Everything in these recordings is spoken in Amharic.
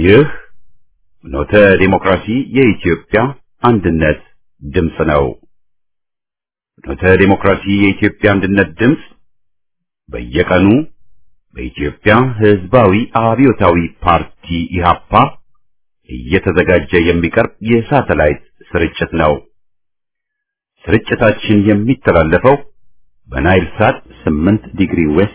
ይህ ኖተ ዲሞክራሲ የኢትዮጵያ አንድነት ድምፅ ነው። ኖተ ዲሞክራሲ የኢትዮጵያ አንድነት ድምፅ በየቀኑ በኢትዮጵያ ሕዝባዊ አብዮታዊ ፓርቲ ኢህአፓ እየተዘጋጀ የሚቀርብ የሳተላይት ስርጭት ነው። ስርጭታችን የሚተላለፈው በናይል ሳት 8 ዲግሪ ዌስት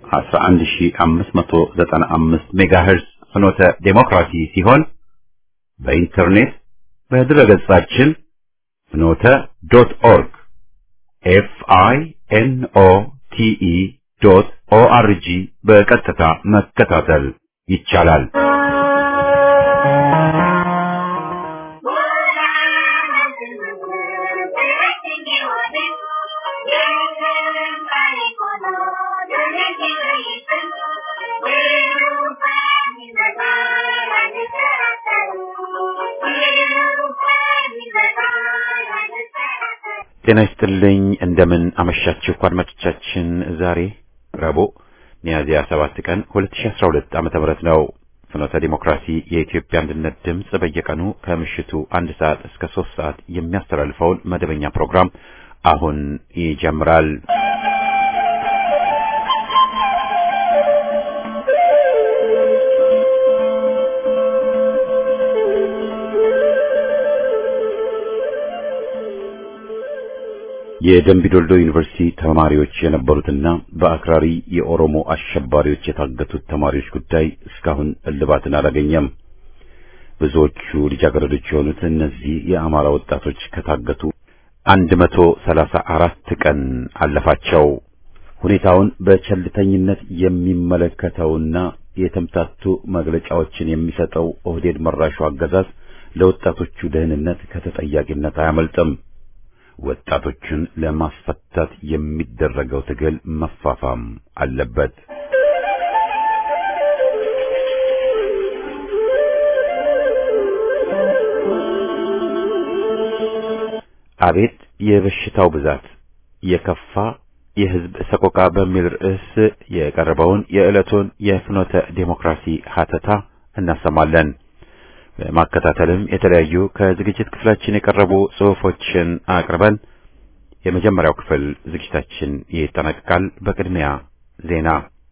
11595 ሜጋሄርዝ ፍኖተ ዴሞክራሲ ሲሆን በኢንተርኔት በድረገጻችን ፍኖተ ዶት ኦርግ ኤፍ አይ ኤን ኦ ቲ ኢ ዶት ኦ አር ጂ በቀጥታ መከታተል ይቻላል። ጤና ይስጥልኝ። እንደምን አመሻችሁ አድማጮቻችን። ዛሬ ረቡዕ ሚያዝያ 7 ቀን 2012 ዓመተ ምህረት ነው። ፍኖተ ዲሞክራሲ የኢትዮጵያ አንድነት ድምፅ በየቀኑ ከምሽቱ አንድ ሰዓት እስከ ሶስት ሰዓት የሚያስተላልፈውን መደበኛ ፕሮግራም አሁን ይጀምራል። የደምቢዶልዶ ዩኒቨርሲቲ ተማሪዎች የነበሩትና በአክራሪ የኦሮሞ አሸባሪዎች የታገቱት ተማሪዎች ጉዳይ እስካሁን እልባትን አላገኘም። ብዙዎቹ ልጃገረዶች የሆኑት እነዚህ የአማራ ወጣቶች ከታገቱ አንድ መቶ ሰላሳ አራት ቀን አለፋቸው። ሁኔታውን በቸልተኝነት የሚመለከተውና የተምታቱ መግለጫዎችን የሚሰጠው ኦህዴድ መራሹ አገዛዝ ለወጣቶቹ ደህንነት ከተጠያቂነት አያመልጥም። ወጣቶችን ለማስፈታት የሚደረገው ትግል መፋፋም አለበት። አቤት የበሽታው ብዛት የከፋ የሕዝብ ሰቆቃ በሚል ርዕስ የቀረበውን የዕለቱን የፍኖተ ዴሞክራሲ ሀተታ እናሰማለን። በማከታተልም የተለያዩ ከዝግጅት ክፍላችን የቀረቡ ጽሑፎችን አቅርበን የመጀመሪያው ክፍል ዝግጅታችን ይጠናቀቃል። በቅድሚያ ዜና።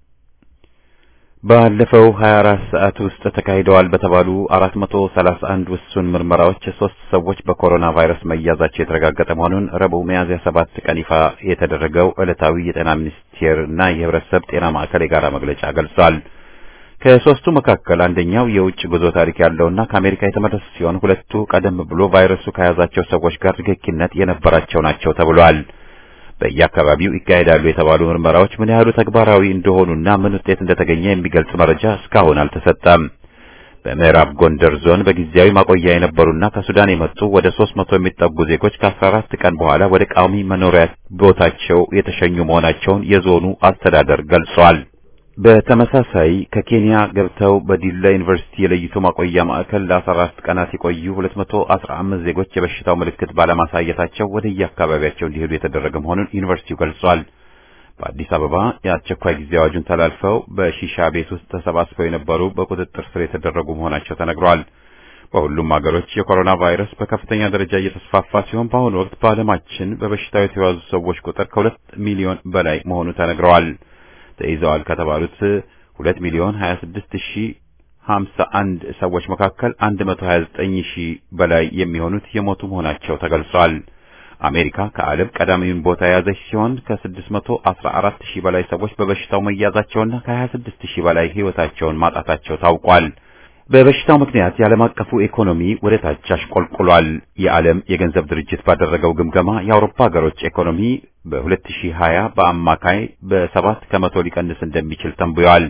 ባለፈው 24 ሰዓት ውስጥ ተካሂደዋል በተባሉ 431 ውሱን ምርመራዎች ሶስት ሰዎች በኮሮና ቫይረስ መያዛቸው የተረጋገጠ መሆኑን ረቡዕ ሚያዝያ 7 ቀን ይፋ የተደረገው ዕለታዊ የጤና ሚኒስቴር እና የሕብረተሰብ ጤና ማዕከል የጋራ መግለጫ ገልጿል። ከሶስቱ መካከል አንደኛው የውጭ ጉዞ ታሪክ ያለውና ከአሜሪካ የተመለሱ ሲሆን ሁለቱ ቀደም ብሎ ቫይረሱ ከያዛቸው ሰዎች ጋር ንክኪነት የነበራቸው ናቸው ተብሏል። በየአካባቢው ይካሄዳሉ የተባሉ ምርመራዎች ምን ያህሉ ተግባራዊ እንደሆኑና ምን ውጤት እንደተገኘ የሚገልጽ መረጃ እስካሁን አልተሰጠም። በምዕራብ ጎንደር ዞን በጊዜያዊ ማቆያ የነበሩና ከሱዳን የመጡ ወደ ሶስት መቶ የሚጠጉ ዜጎች ከአስራ አራት ቀን በኋላ ወደ ቋሚ መኖሪያ ቦታቸው የተሸኙ መሆናቸውን የዞኑ አስተዳደር ገልጿል። በተመሳሳይ ከኬንያ ገብተው በዲላ ዩኒቨርሲቲ የለይቶ ማቆያ ማዕከል ለ14 ቀናት የቆዩ 215 ዜጎች የበሽታው ምልክት ባለማሳየታቸው ወደ የአካባቢያቸው እንዲሄዱ የተደረገ መሆኑን ዩኒቨርሲቲው ገልጿል። በአዲስ አበባ የአስቸኳይ ጊዜ አዋጁን ተላልፈው በሺሻ ቤት ውስጥ ተሰባስበው የነበሩ በቁጥጥር ስር የተደረጉ መሆናቸው ተነግሯል። በሁሉም ሀገሮች የኮሮና ቫይረስ በከፍተኛ ደረጃ እየተስፋፋ ሲሆን በአሁኑ ወቅት በዓለማችን በበሽታው የተያዙ ሰዎች ቁጥር ከሁለት ሚሊዮን በላይ መሆኑ ተነግረዋል። ተይዘዋል ከተባሉት 2 ሚሊዮን 26 ሺህ 51 ሰዎች መካከል 129 ሺህ በላይ የሚሆኑት የሞቱ መሆናቸው ተገልጿል። አሜሪካ ከዓለም ቀዳሚውን ቦታ የያዘች ሲሆን ከ614 ሺህ በላይ ሰዎች በበሽታው መያዛቸውና ከ26 ሺህ በላይ ሕይወታቸውን ማጣታቸው ታውቋል። በበሽታው ምክንያት የዓለም አቀፉ ኢኮኖሚ ወደ ታች አሽቆልቁሏል። የዓለም የገንዘብ ድርጅት ባደረገው ግምገማ የአውሮፓ ሀገሮች ኢኮኖሚ በ2020 በአማካይ በሰባት ከመቶ ሊቀንስ እንደሚችል ተንብዮአል።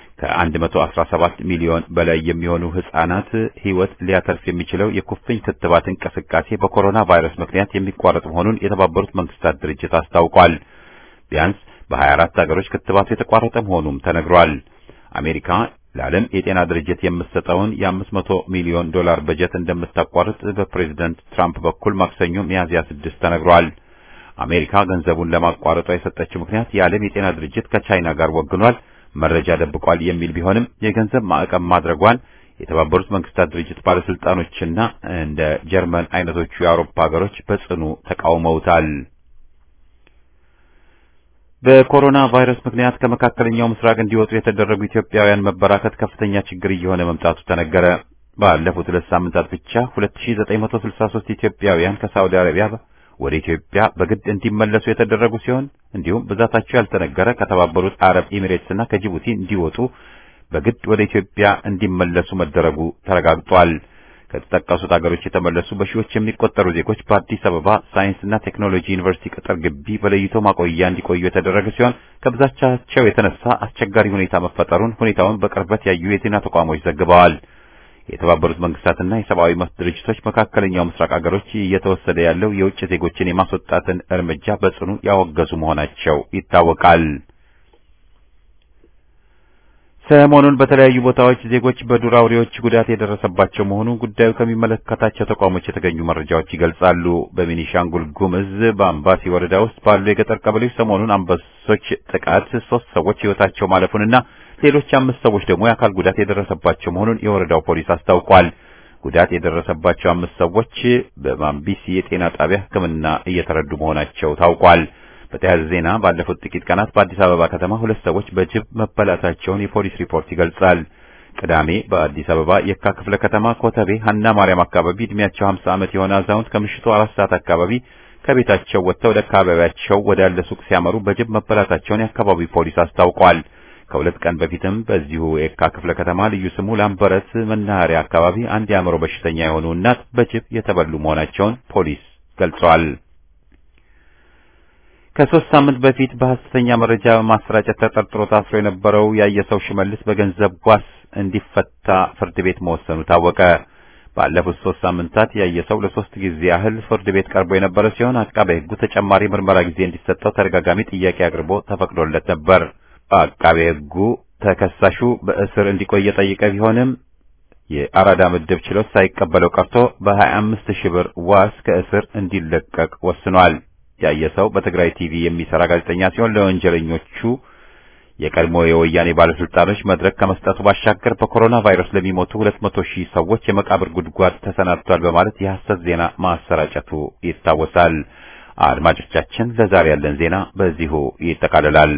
ከ117 ሚሊዮን በላይ የሚሆኑ ሕፃናት ሕይወት ሊያተርፍ የሚችለው የኩፍኝ ክትባት እንቅስቃሴ በኮሮና ቫይረስ ምክንያት የሚቋረጥ መሆኑን የተባበሩት መንግስታት ድርጅት አስታውቋል። ቢያንስ በ24 ሀገሮች ክትባቱ የተቋረጠ መሆኑም ተነግሯል። አሜሪካ ለዓለም የጤና ድርጅት የምትሰጠውን የ500 ሚሊዮን ዶላር በጀት እንደምታቋርጥ በፕሬዝደንት ትራምፕ በኩል ማክሰኞ ሚያዝያ 6 ተነግሯል። አሜሪካ ገንዘቡን ለማቋረጧ የሰጠችው ምክንያት የዓለም የጤና ድርጅት ከቻይና ጋር ወግኗል፣ መረጃ ደብቋል የሚል ቢሆንም የገንዘብ ማዕቀብ ማድረጓን የተባበሩት መንግስታት ድርጅት ባለስልጣኖችና እንደ ጀርመን አይነቶቹ የአውሮፓ ሀገሮች በጽኑ ተቃውመውታል። በኮሮና ቫይረስ ምክንያት ከመካከለኛው ምስራቅ እንዲወጡ የተደረጉ ኢትዮጵያውያን መበራከት ከፍተኛ ችግር እየሆነ መምጣቱ ተነገረ። ባለፉት ሁለት ሳምንታት ብቻ 2963 ኢትዮጵያውያን ከሳውዲ አረቢያ ወደ ኢትዮጵያ በግድ እንዲመለሱ የተደረጉ ሲሆን እንዲሁም ብዛታቸው ያልተነገረ ከተባበሩት አረብ ኤሚሬትስና ከጅቡቲ እንዲወጡ በግድ ወደ ኢትዮጵያ እንዲመለሱ መደረጉ ተረጋግጧል። ከተጠቀሱት ሀገሮች የተመለሱ በሺዎች የሚቆጠሩ ዜጎች በአዲስ አበባ ሳይንስና ቴክኖሎጂ ዩኒቨርሲቲ ቅጥር ግቢ በለይቶ ማቆያ እንዲቆዩ የተደረገ ሲሆን ከብዛቻቸው የተነሳ አስቸጋሪ ሁኔታ መፈጠሩን ሁኔታውን በቅርበት ያዩ የዜና ተቋሞች ዘግበዋል። የተባበሩት መንግስታትና የሰብአዊ መብት ድርጅቶች መካከለኛው ምስራቅ ሀገሮች እየተወሰደ ያለው የውጭ ዜጎችን የማስወጣትን እርምጃ በጽኑ ያወገዙ መሆናቸው ይታወቃል። ሰሞኑን በተለያዩ ቦታዎች ዜጎች በዱር አውሬዎች ጉዳት የደረሰባቸው መሆኑ ጉዳዩ ከሚመለከታቸው ተቋሞች የተገኙ መረጃዎች ይገልጻሉ። በቤኒሻንጉል ጉምዝ በአምባሲ ወረዳ ውስጥ ባሉ የገጠር ቀበሌዎች ሰሞኑን አንበሶች ጥቃት ሶስት ሰዎች ሕይወታቸው ማለፉንና ሌሎች አምስት ሰዎች ደግሞ የአካል ጉዳት የደረሰባቸው መሆኑን የወረዳው ፖሊስ አስታውቋል። ጉዳት የደረሰባቸው አምስት ሰዎች በማምቢሲ የጤና ጣቢያ ሕክምና እየተረዱ መሆናቸው ታውቋል። በተያያዘ ዜና ባለፉት ጥቂት ቀናት በአዲስ አበባ ከተማ ሁለት ሰዎች በጅብ መበላታቸውን የፖሊስ ሪፖርት ይገልጻል። ቅዳሜ በአዲስ አበባ የካ ክፍለ ከተማ ኮተቤ ሀና ማርያም አካባቢ እድሜያቸው 50 ዓመት የሆነ አዛውንት ከምሽቱ አራት ሰዓት አካባቢ ከቤታቸው ወጥተው ወደ አካባቢያቸው ወዳለ ሱቅ ሲያመሩ በጅብ መበላታቸውን የአካባቢው ፖሊስ አስታውቋል። ከሁለት ቀን በፊትም በዚሁ የካ ክፍለ ከተማ ልዩ ስሙ ላምበረት መናኸሪያ አካባቢ አንድ የአእምሮ በሽተኛ የሆኑ እናት በጅብ የተበሉ መሆናቸውን ፖሊስ ገልጿል። ከሶስት ሳምንት በፊት በሐሰተኛ መረጃ በማሰራጨት ተጠርጥሮ ታስሮ የነበረው ያየሰው ሽመልስ በገንዘብ ዋስ እንዲፈታ ፍርድ ቤት መወሰኑ ታወቀ። ባለፉት ሶስት ሳምንታት ያየሰው ለሶስት ጊዜ ያህል ፍርድ ቤት ቀርቦ የነበረ ሲሆን አቃቤ ሕጉ ተጨማሪ ምርመራ ጊዜ እንዲሰጠው ተደጋጋሚ ጥያቄ አቅርቦ ተፈቅዶለት ነበር። አቃቤ ሕጉ ተከሳሹ በእስር እንዲቆይ የጠየቀ ቢሆንም የአራዳ ምድብ ችሎት ሳይቀበለው ቀርቶ በ25 ሺህ ብር ዋስ ከእስር እንዲለቀቅ ወስኗል። ያየሰው በትግራይ ቲቪ የሚሰራ ጋዜጠኛ ሲሆን ለወንጀለኞቹ የቀድሞ የወያኔ ባለስልጣኖች መድረክ ከመስጠቱ ባሻገር በኮሮና ቫይረስ ለሚሞቱ 200 ሺህ ሰዎች የመቃብር ጉድጓድ ተሰናድቷል በማለት የሐሰት ዜና ማሰራጨቱ ይታወሳል። አድማጮቻችን፣ ለዛሬ ያለን ዜና በዚሁ ይጠቃልላል።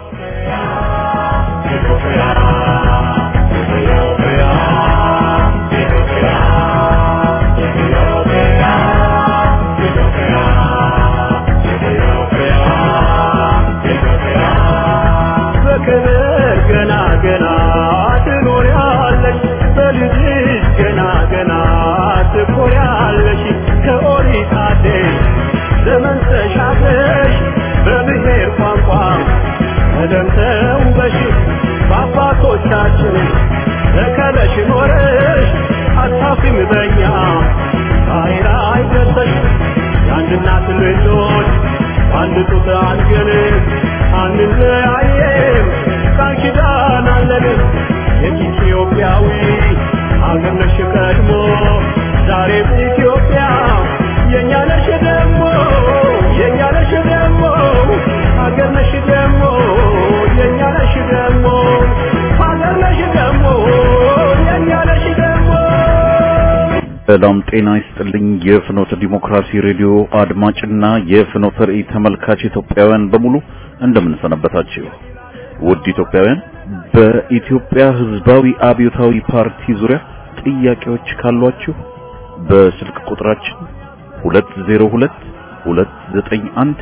በአባቶቻችን ተከለሽ ኖረሽ አታፍሪም በኛ ዛሬ ላይ ደርሰሽ የአንድ እናት ልጆች አንድ ጡት አድገን አንለያየም ቃል ኪዳን አለን የኢትዮጵያዊ አገር ነሽ ቀድሞ ዛሬም ኢትዮጵያ የእኛ ነሽ ደግሞ የእኛ ነሽ ደግሞ አገር ነሽ ደግሞ የእኛ ነሽ ደግሞ አገር ነሽ ደግሞ የእኛ ነሽ ደግሞ ሰላም ጤና ይስጥልኝ። የፍኖተ ዲሞክራሲ ሬዲዮ አድማጭና የፍኖተ ራእይ ተመልካች ኢትዮጵያውያን በሙሉ እንደምን ሰነበታችሁ? ውድ ኢትዮጵያውያን፣ በኢትዮጵያ ሕዝባዊ አብዮታዊ ፓርቲ ዙሪያ ጥያቄዎች ካሏችሁ በስልክ ቁጥራችን 202 291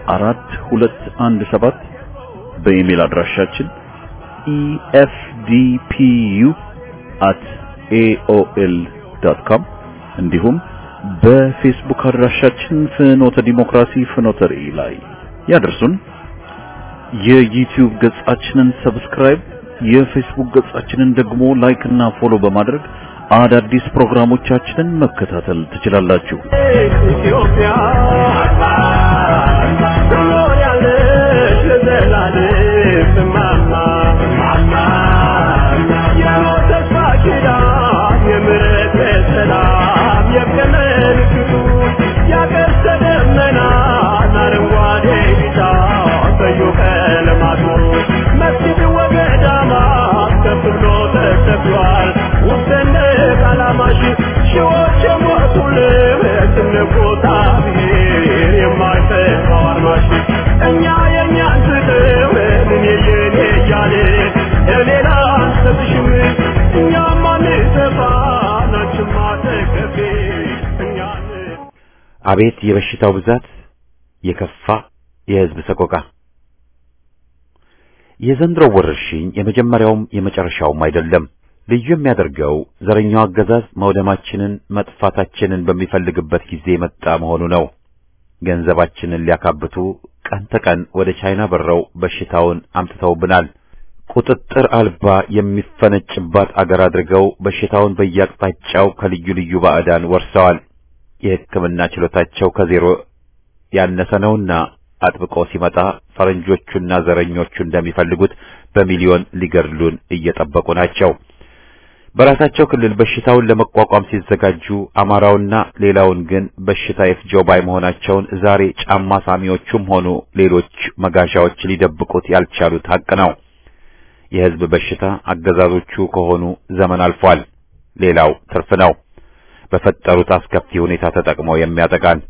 4217 በኢሜል አድራሻችን efdpu@aol.com እንዲሁም በፌስቡክ አድራሻችን ፍኖተ ዲሞክራሲ ፍኖተ ራእይ ላይ ያደርሱን። የዩቲዩብ ገጻችንን ሰብስክራይብ፣ የፌስቡክ ገጻችንን ደግሞ ላይክ እና ፎሎ በማድረግ አዳዲስ ፕሮግራሞቻችንን መከታተል ትችላላችሁ። ኢትዮጵያ ትኖሪያለሽ ለዘላለም እማማ የሞት ተስፋ ኪዳን የምሕረት የሰላም የምልክቱ ያቀስተ ደመናን አረንጓዴ ቢጫ ቀዩ ቀለማቱ መስጊድ ወገዳማት ከፍ ብሎ ተተክሏል ውስጥ እንደ አቤት የበሽታው ብዛት፣ የከፋ የሕዝብ ሰቆቃ። የዘንድሮው ወረርሽኝ የመጀመሪያውም የመጨረሻውም አይደለም። ልዩ የሚያደርገው ዘረኛው አገዛዝ መውደማችንን መጥፋታችንን በሚፈልግበት ጊዜ የመጣ መሆኑ ነው። ገንዘባችንን ሊያካብቱ ቀን ተቀን ወደ ቻይና በረው በሽታውን አምጥተውብናል። ቁጥጥር አልባ የሚፈነጭባት አገር አድርገው በሽታውን በየአቅጣጫው ከልዩ ልዩ ባዕዳን ወርሰዋል። የሕክምና ችሎታቸው ከዜሮ ያነሰ ነውና አጥብቆ ሲመጣ ፈረንጆቹና ዘረኞቹ እንደሚፈልጉት በሚሊዮን ሊገድሉን እየጠበቁ ናቸው። በራሳቸው ክልል በሽታውን ለመቋቋም ሲዘጋጁ አማራውና ሌላውን ግን በሽታ የፍጀው ባይ መሆናቸውን ዛሬ ጫማ ሳሚዎቹም ሆኑ ሌሎች መጋዣዎች ሊደብቁት ያልቻሉት ሐቅ ነው። የሕዝብ በሽታ አገዛዞቹ ከሆኑ ዘመን አልፏል። ሌላው ትርፍ ነው። በፈጠሩት አስከፊ ሁኔታ ተጠቅመው የሚያጠቃን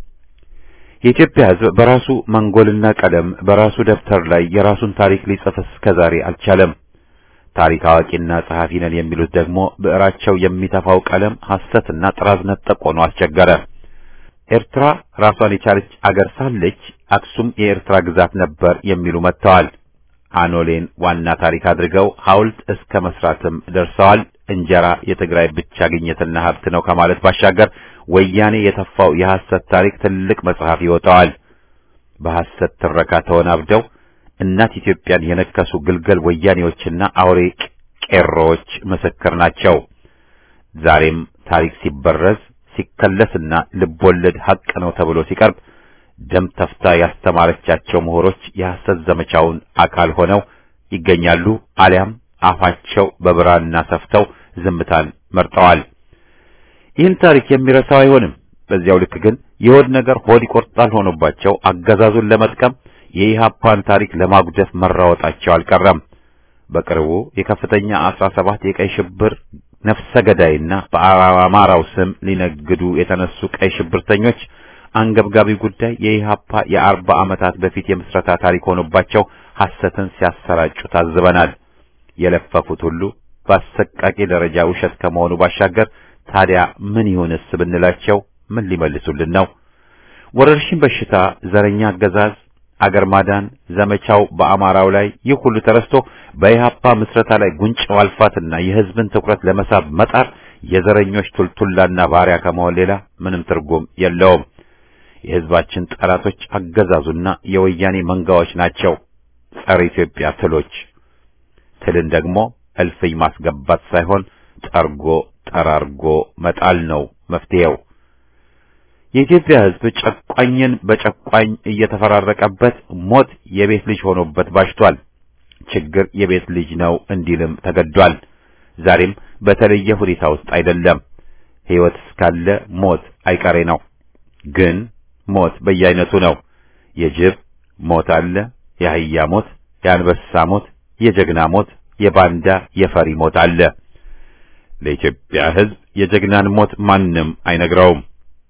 የኢትዮጵያ ሕዝብ በራሱ መንጎልና ቀለም በራሱ ደብተር ላይ የራሱን ታሪክ ሊጽፍ እስከዛሬ አልቻለም። ታሪክ አዋቂና ጸሐፊ ነን የሚሉት ደግሞ ብዕራቸው የሚተፋው ቀለም ሐሰትና ጥራዝ ነጠቅ ሆኖ አስቸገረ። ኤርትራ ራሷን የቻለች አገር ሳለች አክሱም የኤርትራ ግዛት ነበር የሚሉ መጥተዋል። አኖሌን ዋና ታሪክ አድርገው ሐውልት እስከ መስራትም ደርሰዋል። እንጀራ የትግራይ ብቻ ግኝትና ሀብት ነው ከማለት ባሻገር ወያኔ የተፋው የሐሰት ታሪክ ትልቅ መጽሐፍ ይወጣዋል። በሐሰት ትረካ ተወናብደው እናት ኢትዮጵያን የነከሱ ግልገል ወያኔዎችና አውሬ ቄሮዎች ምስክር ናቸው። ዛሬም ታሪክ ሲበረዝ ሲከለስና ልቦለድ ሐቅ ነው ተብሎ ሲቀርብ ደም ተፍታ ያስተማረቻቸው ምሁሮች የሐሰት ዘመቻውን አካል ሆነው ይገኛሉ። አሊያም አፋቸው በብራና ሰፍተው ዝምታን መርጠዋል። ይህን ታሪክ የሚረሳው አይሆንም። በዚያው ልክ ግን የሆድ ነገር ሆድ ይቆርጣል ሆኖባቸው አገዛዙን ለመጥቀም የኢሃፓን ታሪክ ለማጉደፍ መራወጣቸው አልቀረም። በቅርቡ የከፍተኛ አስራ ሰባት የቀይ ሽብር ነፍሰ ገዳይና በአማራው ስም ሊነግዱ የተነሱ ቀይ ሽብርተኞች አንገብጋቢ ጉዳይ የኢሃፓ የአርባ ዓመታት በፊት የምስረታ ታሪክ ሆኖባቸው ሐሰትን ሲያሰራጩ ታዝበናል። የለፈፉት ሁሉ በአሰቃቂ ደረጃ ውሸት ከመሆኑ ባሻገር ታዲያ ምን ይሁንስ ብንላቸው ምን ሊመልሱልን ነው? ወረርሽኝ በሽታ፣ ዘረኛ አገዛዝ፣ አገር ማዳን ዘመቻው በአማራው ላይ ይህ ሁሉ ተረስቶ በኢሃፓ ምስረታ ላይ ጉንጭ ማልፋትና የሕዝብን ትኩረት ለመሳብ መጣር የዘረኞች ቱልቱላና ባሪያ ከመሆን ሌላ ምንም ትርጉም የለውም። የሕዝባችን ጠላቶች አገዛዙና የወያኔ መንጋዎች ናቸው። ጸረ ኢትዮጵያ ትሎች ትልን ደግሞ እልፍኝ ማስገባት ሳይሆን ጠርጎ ጠራርጎ መጣል ነው መፍትሄው። የኢትዮጵያ ሕዝብ ጨቋኝን በጨቋኝ እየተፈራረቀበት ሞት የቤት ልጅ ሆኖበት ባሽቷል። ችግር የቤት ልጅ ነው እንዲልም ተገዷል። ዛሬም በተለየ ሁኔታ ውስጥ አይደለም። ሕይወት እስካለ ሞት አይቀሬ ነው። ግን ሞት በየአይነቱ ነው። የጅብ ሞት አለ፣ የአህያ ሞት፣ የአንበሳ ሞት፣ የጀግና ሞት፣ የባንዳ የፈሪ ሞት አለ። ለኢትዮጵያ ሕዝብ የጀግናን ሞት ማንም አይነግረውም።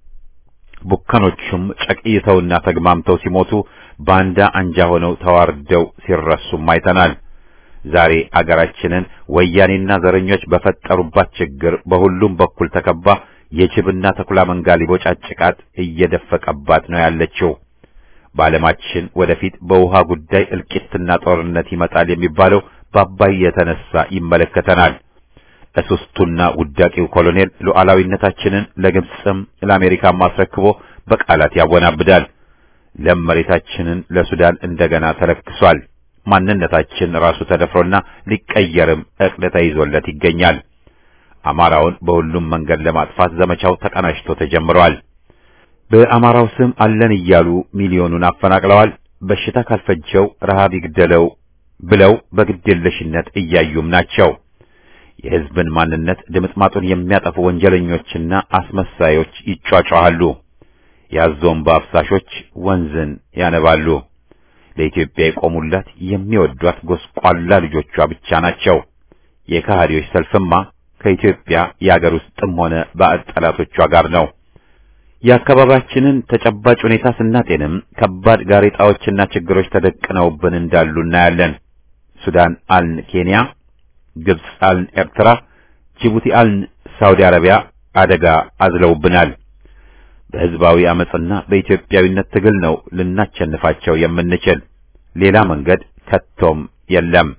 ቡከኖቹም ጨቅይተውና ተግማምተው ሲሞቱ ባንዳ አንጃ ሆነው ተዋርደው ሲረሱም አይተናል። ዛሬ አገራችንን ወያኔና ዘረኞች በፈጠሩባት ችግር በሁሉም በኩል ተከባ የጅብና ተኩላ መንጋ ሊቦጫጭቃት እየደፈቀባት ነው ያለችው። በዓለማችን ወደፊት በውሃ ጉዳይ እልቂትና ጦርነት ይመጣል የሚባለው በአባይ የተነሳ ይመለከተናል። እሱስቱና ውዳቂው ኮሎኔል ሉዓላዊነታችንን ለግብፅም ለአሜሪካም አስረክቦ በቃላት ያወናብዳል። ለም መሬታችንን ለሱዳን እንደገና ተለክሷል። ማንነታችን ራሱ ተደፍሮና ሊቀየርም ዕቅድ ተይዞለት ይገኛል። አማራውን በሁሉም መንገድ ለማጥፋት ዘመቻው ተቀናጅቶ ተጀምሯል። በአማራው ስም አለን እያሉ ሚሊዮኑን አፈናቅለዋል። በሽታ ካልፈጀው ረሃብ ይግደለው ብለው በግዴለሽነት እያዩም ናቸው። የሕዝብን ማንነት ድምጥማጡን የሚያጠፉ ወንጀለኞችና አስመሳዮች ይጯጯሃሉ። ያዞም በአፍሳሾች ወንዝን ያነባሉ። ለኢትዮጵያ የቆሙላት የሚወዷት ጎስቋላ ልጆቿ ብቻ ናቸው። የከሃዲዎች ሰልፍማ ከኢትዮጵያ የአገር ውስጥም ሆነ ባዕድ ጠላቶቿ ጋር ነው። የአካባቢያችንን ተጨባጭ ሁኔታ ስናጤንም ከባድ ጋሬጣዎችና ችግሮች ተደቅነውብን እንዳሉ እናያለን። ሱዳን አልን ኬንያ፣ ግብፅ አልን ኤርትራ፣ ጅቡቲ አልን ሳውዲ አረቢያ አደጋ አዝለውብናል። በህዝባዊ አመጽና በኢትዮጵያዊነት ትግል ነው ልናቸንፋቸው የምንችል። ሌላ መንገድ ከቶም የለም።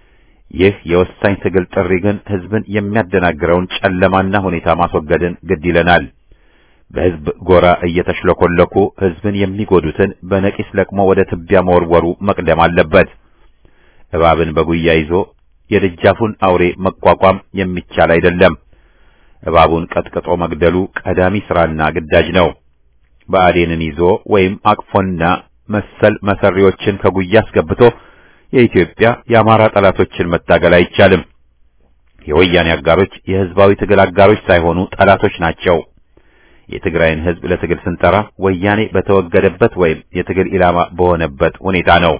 ይህ የወሳኝ ትግል ጥሪ ግን ህዝብን የሚያደናግረውን ጨለማና ሁኔታ ማስወገድን ግድ ይለናል። በህዝብ ጎራ እየተሽለኮለኩ ህዝብን የሚጎዱትን በነቂስ ለቅሞ ወደ ትቢያ መወርወሩ መቅደም አለበት። እባብን በጉያ ይዞ የደጃፉን አውሬ መቋቋም የሚቻል አይደለም። እባቡን ቀጥቅጦ መግደሉ ቀዳሚ ስራና ግዳጅ ነው። ብአዴንን ይዞ ወይም አቅፎና መሰል መሰሪዎችን ከጉያ አስገብቶ የኢትዮጵያ የአማራ ጠላቶችን መታገል አይቻልም። የወያኔ አጋሮች የህዝባዊ ትግል አጋሮች ሳይሆኑ ጠላቶች ናቸው። የትግራይን ህዝብ ለትግል ስንጠራ ወያኔ በተወገደበት ወይም የትግል ኢላማ በሆነበት ሁኔታ ነው።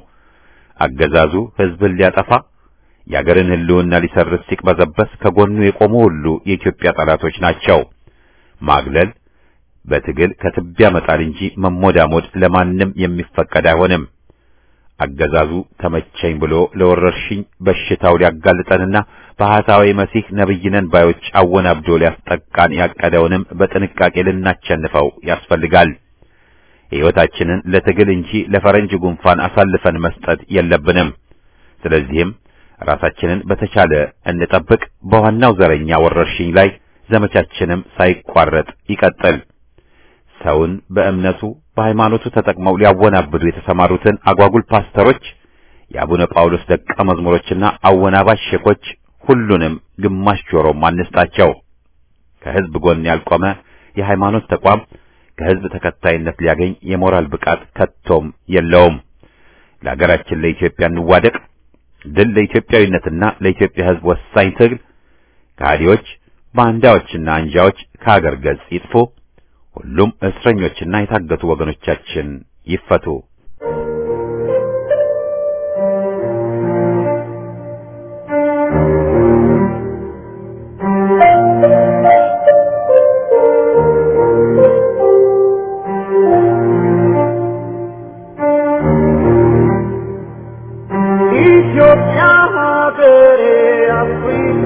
አገዛዙ ህዝብን ሊያጠፋ የአገርን ህልውና ሊሰርዝ ሲቅበዘበስ ከጎኑ የቆሙ ሁሉ የኢትዮጵያ ጠላቶች ናቸው። ማግለል በትግል ከትቢያ መጣል እንጂ መሞዳሞድ ለማንም የሚፈቀድ አይሆንም። አገዛዙ ተመቸኝ ብሎ ለወረርሽኝ በሽታው ሊያጋልጠንና በሐሳዊ መሲህ ነብይነን ባዮች አወናብዶ ሊያስጠቃን ያቀደውንም በጥንቃቄ ልናቸንፈው ያስፈልጋል። ሕይወታችንን ለትግል እንጂ ለፈረንጅ ጉንፋን አሳልፈን መስጠት የለብንም። ስለዚህም ራሳችንን በተቻለ እንጠብቅ። በዋናው ዘረኛ ወረርሽኝ ላይ ዘመቻችንም ሳይቋረጥ ይቀጥል። ሰውን በእምነቱ በሃይማኖቱ ተጠቅመው ሊያወናብዱ የተሰማሩትን አጓጉል ፓስተሮች፣ የአቡነ ጳውሎስ ደቀ መዝሙሮችና አወናባሽ ሼኮች ሁሉንም ግማሽ ጆሮም አንስጣቸው። ከህዝብ ጎን ያልቆመ የሃይማኖት ተቋም ከህዝብ ተከታይነት ሊያገኝ የሞራል ብቃት ከቶም የለውም። ለሀገራችን ለኢትዮጵያ እንዋደቅ። ድል ለኢትዮጵያዊነትና ለኢትዮጵያ ህዝብ ወሳኝ ትግል። ከሃዲዎች ባንዳዎችና አንጃዎች ከሀገር ገጽ ይጥፉ። ሁሉም እስረኞችና የታገቱ ወገኖቻችን ይፈቱ። ኢትዮጵያ ሀገሬ አፍሪካ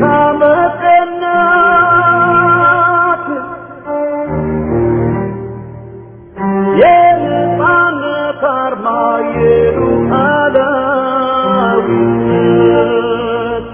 መቀናት የነጻነት አርማ የሉዓላዊነት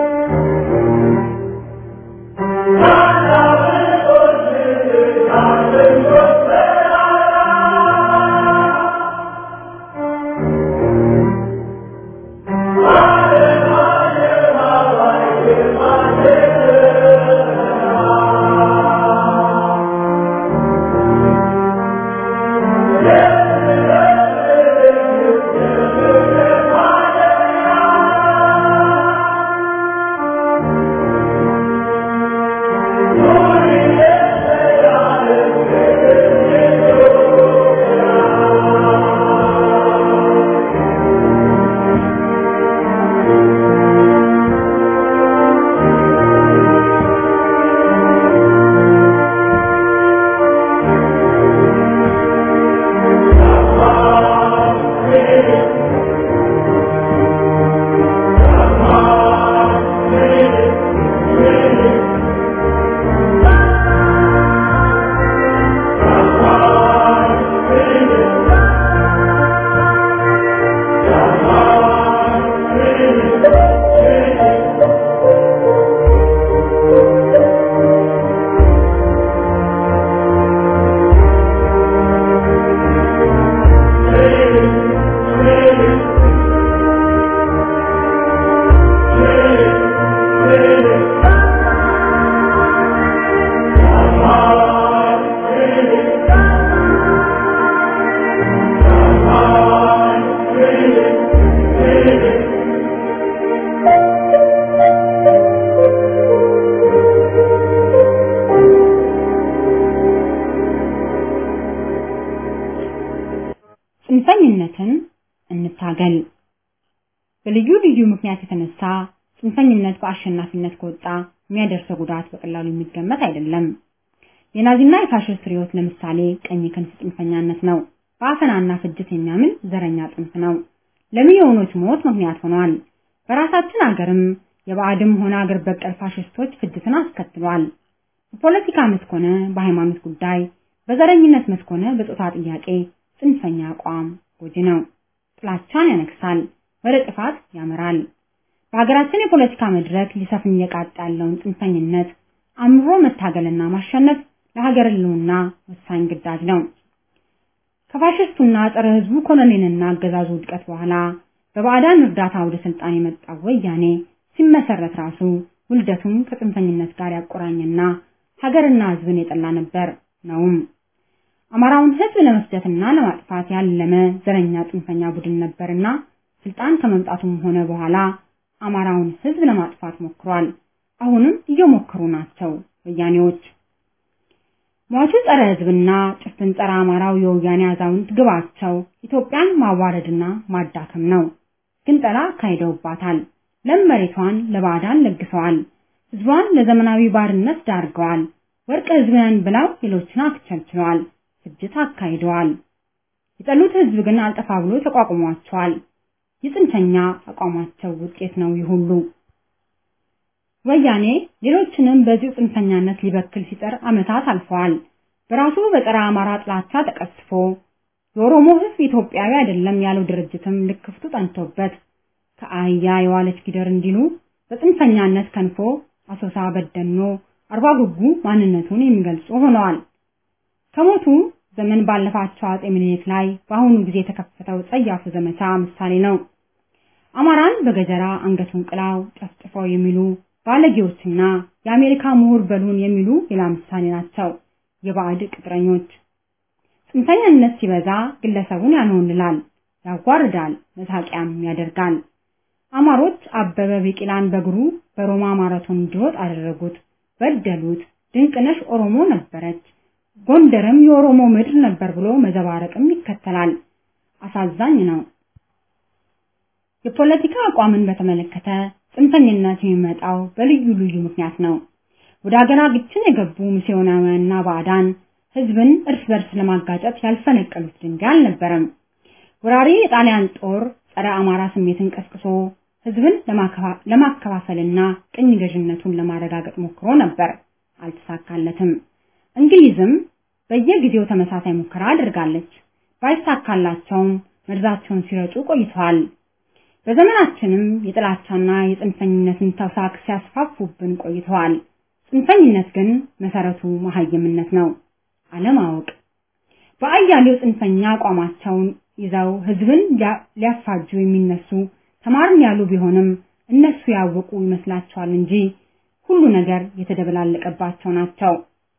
ጽንፈኝነትን እንታገል። በልዩ ልዩ ምክንያት የተነሳ ጽንፈኝነት በአሸናፊነት ከወጣ የሚያደርሰው ጉዳት በቀላሉ የሚገመት አይደለም። የናዚና የፋሽስት ርዕዮት ለምሳሌ ቀኝ ክንፍ ጽንፈኛነት ነው። በአፈናና ፍጅት የሚያምን ዘረኛ ጽንፍ ነው። ለሚሊዮኖች ሞት ምክንያት ሆኗል። በራሳችን አገርም የባዕድም ሆነ አገር በቀል ፋሽስቶች ፍጅትን አስከትሏል። በፖለቲካ መስክ ሆነ በሃይማኖት ጉዳይ በዘረኝነት መስክ ሆነ በጾታ ጥያቄ ጽንፈኛ አቋም ጎጂ ነው። ጥላቻን ያነግሳል፣ ወደ ጥፋት ያመራል። በሀገራችን የፖለቲካ መድረክ ሊሰፍን እየቃጣ ያለውን ጽንፈኝነት አምሮ መታገልና ማሸነፍ ለሀገር ሕልውና ወሳኝ ግዳጅ ነው። ከፋሽስቱና ጸረ ሕዝቡ ኮሎኔልና አገዛዙ ውድቀት በኋላ በባዕዳን እርዳታ ወደ ስልጣን የመጣው ወያኔ ሲመሰረት ራሱ ውልደቱን ከጽንፈኝነት ጋር ያቆራኘና ሀገርና ሕዝብን የጠላ ነበር ነውም። አማራውን ሕዝብ ለመስደትና ለማጥፋት ያለመ ዘረኛ ጽንፈኛ ቡድን ነበርና ስልጣን ከመምጣቱም ሆነ በኋላ አማራውን ሕዝብ ለማጥፋት ሞክሯል። አሁንም እየሞከሩ ናቸው ወያኔዎች። ሟቹ ጸረ ሕዝብና ጭፍን ጸረ አማራው የወያኔ አዛውንት ግባቸው ኢትዮጵያን ማዋረድና ማዳከም ነው። ግንጠላ አካሂደውባታል። ለም መሬቷን ለባዕዳን ለግሰዋል። ሕዝቧን ለዘመናዊ ባርነት ዳርገዋል። ወርቅ ሕዝብን ብለው ሌሎችን አክቸልችለዋል። ፍጅት አካሂደዋል። የጠሉት ሕዝብ ግን አልጠፋ ብሎ ተቋቁሟቸዋል። የጽንፈኛ አቋማቸው ውጤት ነው ይህ ሁሉ። ወያኔ ሌሎችንም በዚሁ ጽንፈኛነት ሊበክል ሲጠር ዓመታት አልፈዋል። በራሱ በጸረ አማራ ጥላቻ ተቀስፎ የኦሮሞ ሕዝብ ኢትዮጵያዊ አይደለም ያለው ድርጅትም ልክፍቱ ጠንቶበት ከአህያ የዋለች ጊደር እንዲሉ በጽንፈኛነት ከንፎ አሶሳ፣ በደኖ፣ አርባ ጉጉ ማንነቱን የሚገልጹ ሆነዋል። ከሞቱ ዘመን ባለፋቸው አጼ ምኒልክ ላይ በአሁኑ ጊዜ የተከፈተው ጸያፉ ዘመቻ ምሳሌ ነው። አማራን በገጀራ አንገቱን ቅላው ጨፍጭፈው የሚሉ ባለጌዎችና የአሜሪካ ምሁር በሉን የሚሉ ሌላ ምሳሌ ናቸው። የባዕድ ቅጥረኞች ጽንፈኛነት ሲበዛ ግለሰቡን ያንሆንላል፣ ያዋርዳል፣ መሳቂያም ያደርጋል። አማሮች አበበ ቢቂላን በእግሩ በሮማ ማራቶን እንዲሮጥ አደረጉት፣ በደሉት። ድንቅነሽ ኦሮሞ ነበረች፣ ጎንደርም የኦሮሞ ምድር ነበር ብሎ መዘባረቅም ይከተላል። አሳዛኝ ነው። የፖለቲካ አቋምን በተመለከተ ጽንፈኝነት የሚመጣው በልዩ ልዩ ምክንያት ነው። ወደ ሀገራችን የገቡ ሚስዮናውያንና ባዕዳን ህዝብን እርስ በርስ ለማጋጨት ያልፈነቀሉት ድንጋይ አልነበረም። ወራሪ የጣሊያን ጦር ጸረ አማራ ስሜትን ቀስቅሶ ህዝብን ለማከፋፈልና ቅኝ ገዥነቱን ለማረጋገጥ ሞክሮ ነበር፣ አልተሳካለትም። እንግሊዝም በየጊዜው ተመሳሳይ ሙከራ አድርጋለች። ባይሳካላቸውም መርዛቸውን ሲረጩ ቆይተዋል። በዘመናችንም የጥላቻና የጽንፈኝነትን ተውሳክ ሲያስፋፉብን ቆይተዋል። ጽንፈኝነት ግን መሰረቱ መሀይምነት ነው፣ አለማወቅ። በአያሌው ጽንፈኛ አቋማቸውን ይዘው ህዝብን ሊያፋጁ የሚነሱ ተማርን ያሉ ቢሆንም እነሱ ያወቁ ይመስላቸዋል እንጂ ሁሉ ነገር የተደበላለቀባቸው ናቸው።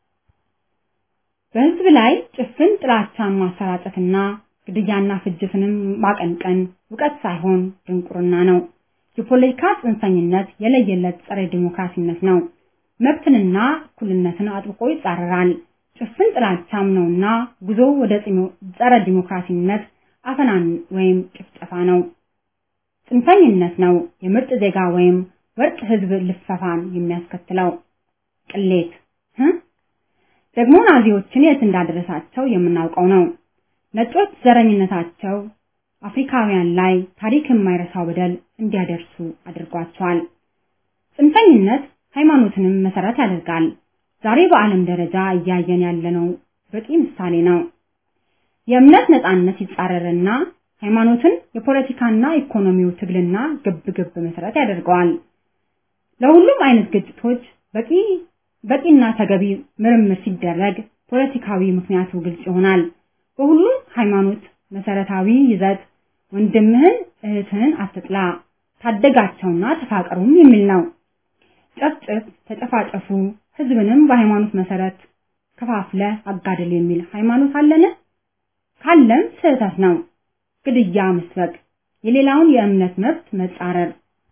በህዝብ ላይ ጭፍን ጥላቻን ማሰራጨትና ግድያና ፍጅትንም ማቀንቀን እውቀት ሳይሆን ድንቁርና ነው። የፖለቲካ ጽንፈኝነት የለየለት ጸረ ዲሞክራሲነት ነው። መብትንና እኩልነትን አጥብቆ ይጻረራል። ጭፍን ጥላቻም ነውና ጉዞ ወደ ጸረ ዲሞክራሲነት አፈናን ወይም ጭፍጨፋ ነው። ጽንፈኝነት ነው የምርጥ ዜጋ ወይም ወርቅ ህዝብ ልፈፋን የሚያስከትለው ቅሌት ደግሞ ናዚዎችን የት እንዳደረሳቸው የምናውቀው ነው። ነጮች ዘረኝነታቸው አፍሪካውያን ላይ ታሪክ የማይረሳው በደል እንዲያደርሱ አድርጓቸዋል። ጽንፈኝነት ሃይማኖትንም መሰረት ያደርጋል። ዛሬ በዓለም ደረጃ እያየን ያለነው በቂ ምሳሌ ነው። የእምነት ነጻነት ይጻረርና ሃይማኖትን የፖለቲካና ኢኮኖሚው ትግልና ግብ ግብ መሰረት ያደርገዋል። ለሁሉም አይነት ግጭቶች በቂ በቂና ተገቢ ምርምር ሲደረግ ፖለቲካዊ ምክንያቱ ግልጽ ይሆናል። በሁሉም ሃይማኖት መሰረታዊ ይዘት ወንድምህን እህትህን አትጥላ፣ ታደጋቸውና ተፋቀሩም የሚል ነው። ጨፍጭፍ፣ ተጨፋጨፉ፣ ህዝብንም በሃይማኖት መሰረት ከፋፍለ አጋድል የሚል ሃይማኖት አለን? ካለም ስህተት ነው። ግድያ መስበክ፣ የሌላውን የእምነት መብት መጻረር፣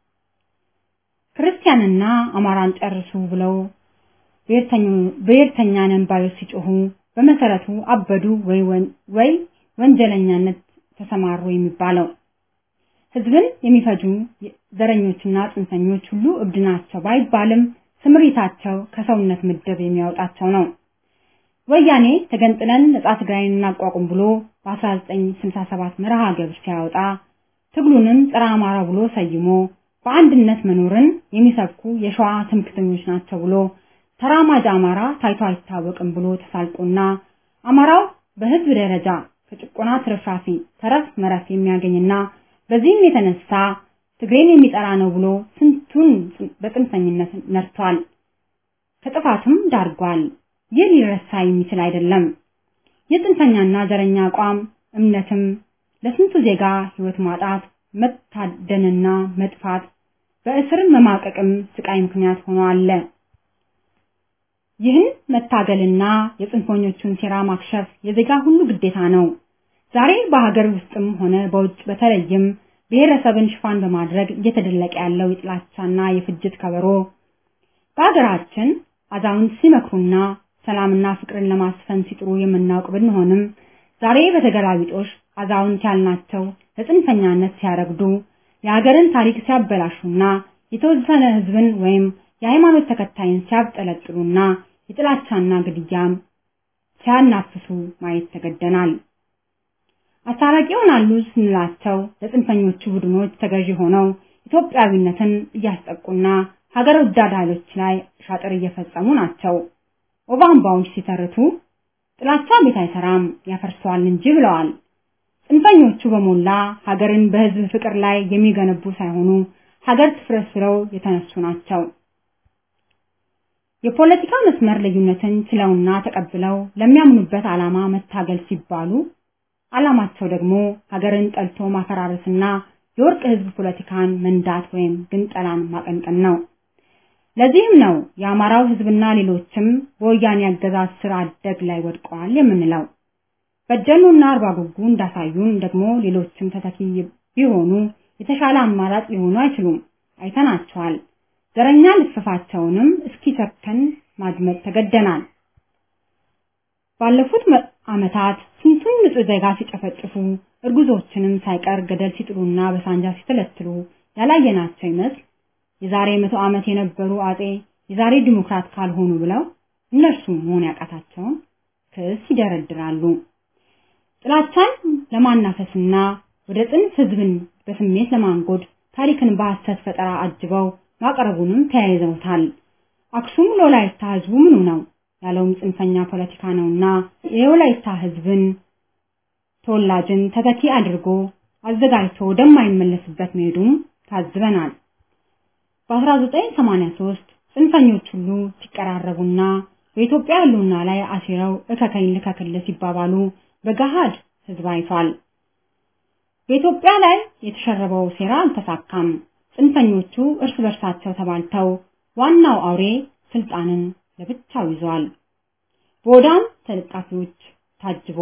ክርስቲያንና አማራን ጨርሱ ብለው ብሔርተኛ ነን ባዮች ሲጮሁ በመሰረቱ አበዱ ወይ ወንጀለኛነት ተሰማሩ የሚባለው። ህዝብን የሚፈጁ ዘረኞችና ጽንፈኞች ሁሉ እብድ ናቸው ባይባልም ስምሪታቸው ከሰውነት ምድብ የሚያወጣቸው ነው። ወያኔ ተገንጥለን ነጻ ትግራይን እናቋቁም ብሎ በ1967 መርሃ ግብር ሲያወጣ ትግሉንም ጸረ አማራ ብሎ ሰይሞ በአንድነት መኖርን የሚሰብኩ የሸዋ ትምክተኞች ናቸው ብሎ ተራማጅ አማራ ታይቶ አይታወቅም ብሎ ተሳልቆና አማራው በህዝብ ደረጃ ከጭቆና ትርፍራፊ ተረፍ መረፍ የሚያገኝና በዚህም የተነሳ ትግሬን የሚጠራ ነው ብሎ ስንቱን በጽንፈኝነት ነርቷል፣ ከጥፋትም ዳርጓል። ይህ ሊረሳ የሚችል አይደለም። የጽንፈኛና ዘረኛ አቋም እምነትም ለስንቱ ዜጋ ህይወት ማጣት፣ መታደንና መጥፋት፣ በእስር መማቀቅም ስቃይ ምክንያት ሆኖ አለ። ይህን መታገልና የጽንፈኞቹን ሴራ ማክሸፍ የዜጋ ሁሉ ግዴታ ነው። ዛሬ በሀገር ውስጥም ሆነ በውጭ በተለይም ብሔረሰብን ሽፋን በማድረግ እየተደለቀ ያለው የጥላቻና የፍጅት ከበሮ በሀገራችን አዛውንት ሲመክሩና ሰላምና ፍቅርን ለማስፈን ሲጥሩ የምናውቅ ብንሆንም ዛሬ በተገላቢጦሽ አዛውንት ያልናቸው ለጽንፈኛነት ሲያረግዱ የሀገርን ታሪክ ሲያበላሹና የተወሰነ ህዝብን ወይም የሃይማኖት ተከታይን ሲያብጠለጥሉና የጥላቻና ግድያም ሲያናፍሱ ማየት ተገደናል። አስታራቂ ይሆናሉ ስንላቸው ለጽንፈኞቹ ቡድኖች ተገዢ ሆነው ኢትዮጵያዊነትን እያስጠቁና ሀገር ወዳድ ኃይሎች ላይ ሻጥር እየፈጸሙ ናቸው። ኦባምባዎች ሲተርቱ ጥላቻ ቤት አይሰራም ያፈርሰዋል እንጂ ብለዋል። ጽንፈኞቹ በሞላ ሀገርን በህዝብ ፍቅር ላይ የሚገነቡ ሳይሆኑ ሀገር ትፍረስ ብለው የተነሱ ናቸው። የፖለቲካ መስመር ልዩነትን ችለውና ተቀብለው ለሚያምኑበት ዓላማ መታገል ሲባሉ ዓላማቸው ደግሞ ሀገርን ጠልቶ ማፈራረስና የወርቅ ህዝብ ፖለቲካን መንዳት ወይም ግንጠላን ማቀንቀን ነው። ለዚህም ነው የአማራው ህዝብና ሌሎችም በወያኔ አገዛዝ ስር አደግ ላይ ወድቀዋል የምንለው። በደሉና አርባ ጉጉ እንዳሳዩን ደግሞ ሌሎችም ተተኪ ቢሆኑ የተሻለ አማራጭ ሊሆኑ አይችሉም። አይተናቸዋል። ዘረኛ ልፍፋቸውንም እስኪሰከን ማድመጥ ተገደናል። ባለፉት ዓመታት ስንቱን ንጹህ ዜጋ ሲጨፈጭፉ እርጉዞችንም ሳይቀር ገደል ሲጥሉና በሳንጃ ሲተለትሉ ያላየናቸው ይመስል የዛሬ መቶ ዓመት የነበሩ አጼ የዛሬ ዲሞክራት ካልሆኑ ብለው እነርሱ መሆን ያቃታቸውን ክስ ይደረድራሉ። ጥላቻን ለማናፈስና ወደ ጽንፍ ህዝብን በስሜት ለማንጎድ ታሪክን በሐሰት ፈጠራ አጅበው ማቅረቡንም ተያይዘውታል። አክሱም ለወላይታ ህዝቡ ምኑ ነው ያለውም ጽንፈኛ ፖለቲካ ነውና የወላይታ ህዝብን ተወላጅን ተተኪ አድርጎ አዘጋጅቶ ወደማይመለስበት መሄዱም ታዝበናል። በ1983 ጽንፈኞች ሁሉ ሲቀራረቡና በኢትዮጵያ ህልውና ላይ አሲረው እከከኝ ልከክል ሲባባሉ በገሃድ ህዝብ አይቷል። በኢትዮጵያ ላይ የተሸረበው ሴራ አልተሳካም። ጽንፈኞቹ እርስ በርሳቸው ተባልተው ዋናው አውሬ ስልጣንን ለብቻው ይዟል። በወዳም ተለጣፊዎች ታጅቦ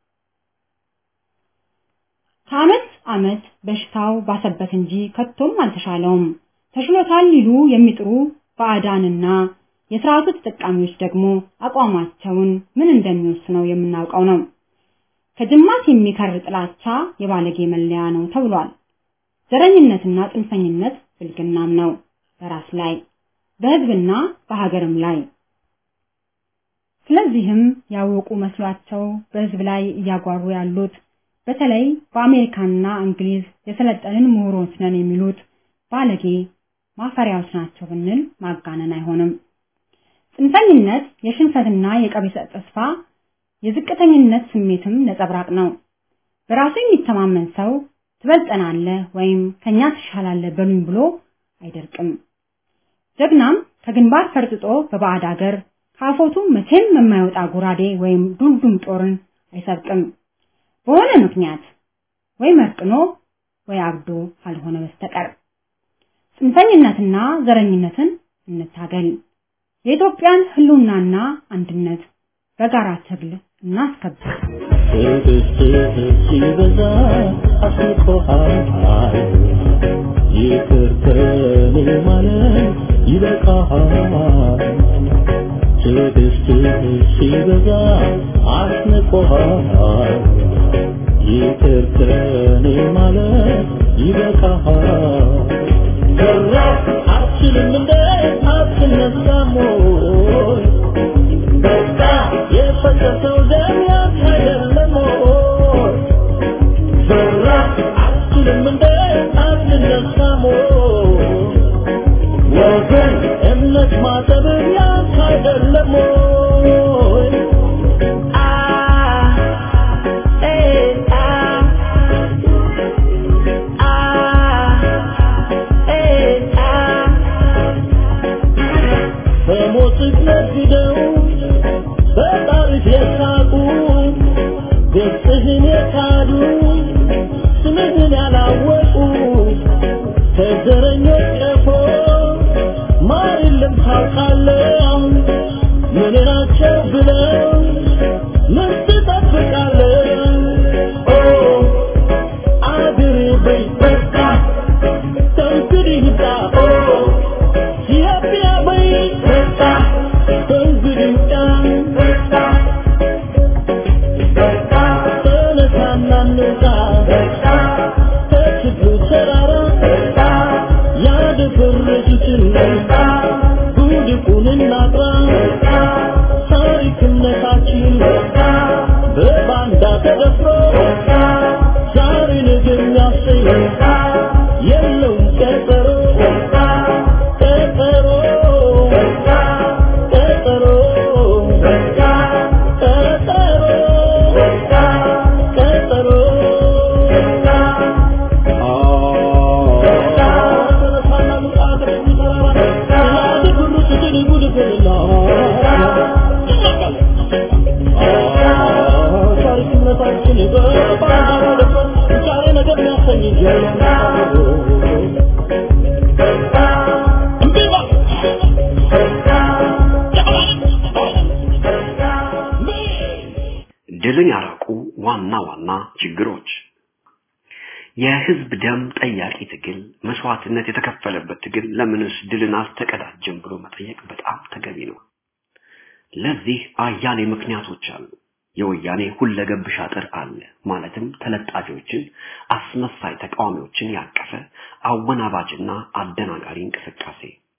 ከዓመት ዓመት በሽታው ባሰበት እንጂ ከቶም አልተሻለውም። ተሽሎታል ሊሉ የሚጥሩ ባዕዳንና የስርዓቱ ተጠቃሚዎች ደግሞ አቋማቸውን ምን እንደሚወስነው የምናውቀው ነው። ከጅማት የሚከር ጥላቻ የባለጌ መለያ ነው ተብሏል። ዘረኝነትና ጽንፈኝነት ብልግናም ነው በራስ ላይ በህዝብና በሀገርም ላይ። ስለዚህም ያወቁ መስሏቸው በህዝብ ላይ እያጓሩ ያሉት በተለይ በአሜሪካና እንግሊዝ የሰለጠንን ምሁሮች ነን የሚሉት ባለጌ ማፈሪያዎች ናቸው ብንል ማጋነን አይሆንም። ጽንፈኝነት የሽንፈትና የቀቢጸ ተስፋ የዝቅተኝነት ስሜትም ነጸብራቅ ነው። በራሱ የሚተማመን ሰው ትበልጠናለህ ወይም ከኛ ትሻላለህ በሉኝ ብሎ አይደርቅም። ጀግናም ከግንባር ፈርጥጦ በባዕድ አገር ካፎቱ መቼም የማይወጣ ጎራዴ ወይም ዱልዱም ጦርን አይሰብቅም። በሆነ ምክንያት ወይ መርቅኖ ወይ አብዶ ካልሆነ በስተቀር ጽንፈኝነትና ዘረኝነትን እንታገል። የኢትዮጵያን ህልውናና አንድነት በጋራ ትግል እናስከብር። ትዕግስትህ ሲበዛ አስቆሃል ይቅር ከኔ ማለት ይበቃሃል ትዕግስትህ ሲበዛ አስንቆሃል ይቅር ከኔ ማለት ይበቃሃል ሰራህ አትችልም እንደ አትነሳም ወይ በቃ የፈሰሰው ደም ያንተ አይደለም ወይ ዘራ አትችልም እንደ አትነሳም ወይ ወገን እምነት ማጠብ ያንተ አይደለም ወይ አ ነግደው በጣሪፍ የሳቁ ገጽህን የካዱ ስምህን ያላወቁ ከዘረኞች ቀፎ ማር የለም ታውቃለህ ምን ናቸው ብለው ምን ትጠብቃለህ ኦ አድር በይ በቃ ከእንግዲህ ይብቃ ኦ ኢትዮጵያ በይ በቃ ከእንግዲህ ይብቃ ተነሳና እንውጣ ከችግሩ ተራራ ያደፈረሱትን ጉድፉን እናጥራ ታሪክነታችን በባንዳ ተደፍሮ ዛሬ ነገ የሚያሰኝ የለውም ቀጠሮ ቀጠሮ ቀጠሮ ቀጠሮ ድልን ያራቁ ዋና ዋና ችግሮች የህዝብ ደም ጠያቂ ትግል፣ መስዋዕትነት የተከፈለበት ትግል ለምንስ ድልን አልተቀዳጀም ብሎ መጠየቅ በጣም ተገቢ ነው። ለዚህ አያሌ ምክንያቶች አሉ። የወያኔ ሁለገብ ሻጥር አለ። ማለትም ተለጣፊዎችን፣ አስመሳይ ተቃዋሚዎችን ያቀፈ አወናባጅና አደናጋሪ እንቅስቃሴ።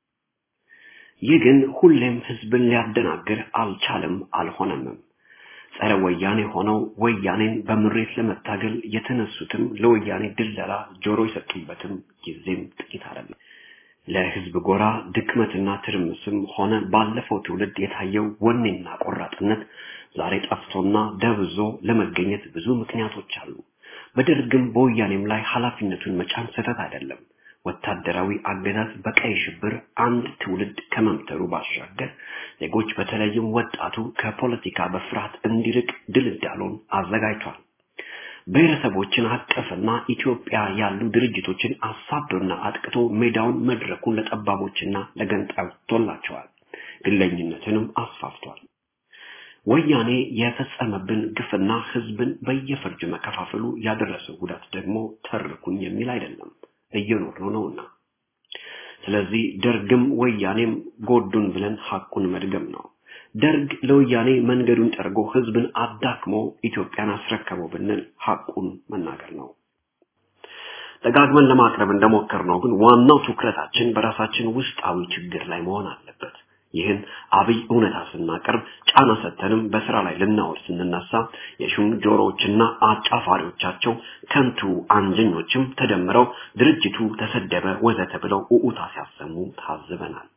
ይህ ግን ሁሌም ህዝብን ሊያደናግር አልቻለም፣ አልሆነምም። ጸረ ወያኔ ሆነው ወያኔን በምሬት ለመታገል የተነሱትም ለወያኔ ድለላ ጆሮ የሰጡበትም ጊዜም ጥቂት አይደለም። ለህዝብ ጎራ ድክመትና ትርምስም ሆነ ባለፈው ትውልድ የታየው ወኔና ቆራጥነት ዛሬ ጠፍቶና ደብዞ ለመገኘት ብዙ ምክንያቶች አሉ። በደርግም በወያኔም ላይ ኃላፊነቱን መጫን ስህተት አይደለም። ወታደራዊ አገዛዝ በቀይ ሽብር አንድ ትውልድ ከመምተሩ ባሻገር ዜጎች በተለይም ወጣቱ ከፖለቲካ በፍርሃት እንዲርቅ ድልዳሎን አዘጋጅቷል። ብሔረሰቦችን አቀፍና ኢትዮጵያ ያሉ ድርጅቶችን አሳዶና አጥቅቶ ሜዳውን መድረኩን ለጠባቦችና ለገንጣዮች ቶላቸዋል። ግለኝነትንም አስፋፍቷል። ወያኔ የፈጸመብን ግፍና ህዝብን በየፈርጁ መከፋፈሉ ያደረሰው ጉዳት ደግሞ ተርኩኝ የሚል አይደለም፣ እየኖርነው ነውና። ስለዚህ ደርግም ወያኔም ጎዱን ብለን ሐቁን መድገም ነው። ደርግ ለወያኔ መንገዱን ጠርጎ ህዝብን አዳክሞ ኢትዮጵያን አስረከበው ብንል ሐቁን መናገር ነው። ደጋግመን ለማቅረብ እንደሞከርነው ግን ዋናው ትኩረታችን በራሳችን ውስጣዊ ችግር ላይ መሆን አለበት። ይህን አብይ እውነታ ስናቀርብ ጫና ሰተንም በስራ ላይ ልናወር ስንነሳ የሹም ጆሮዎችና አጫፋሪዎቻቸው ከንቱ አንጀኞችም ተደምረው ድርጅቱ ተሰደበ ወዘተ ብለው ኡኡታ ሲያሰሙ ታዝበናል።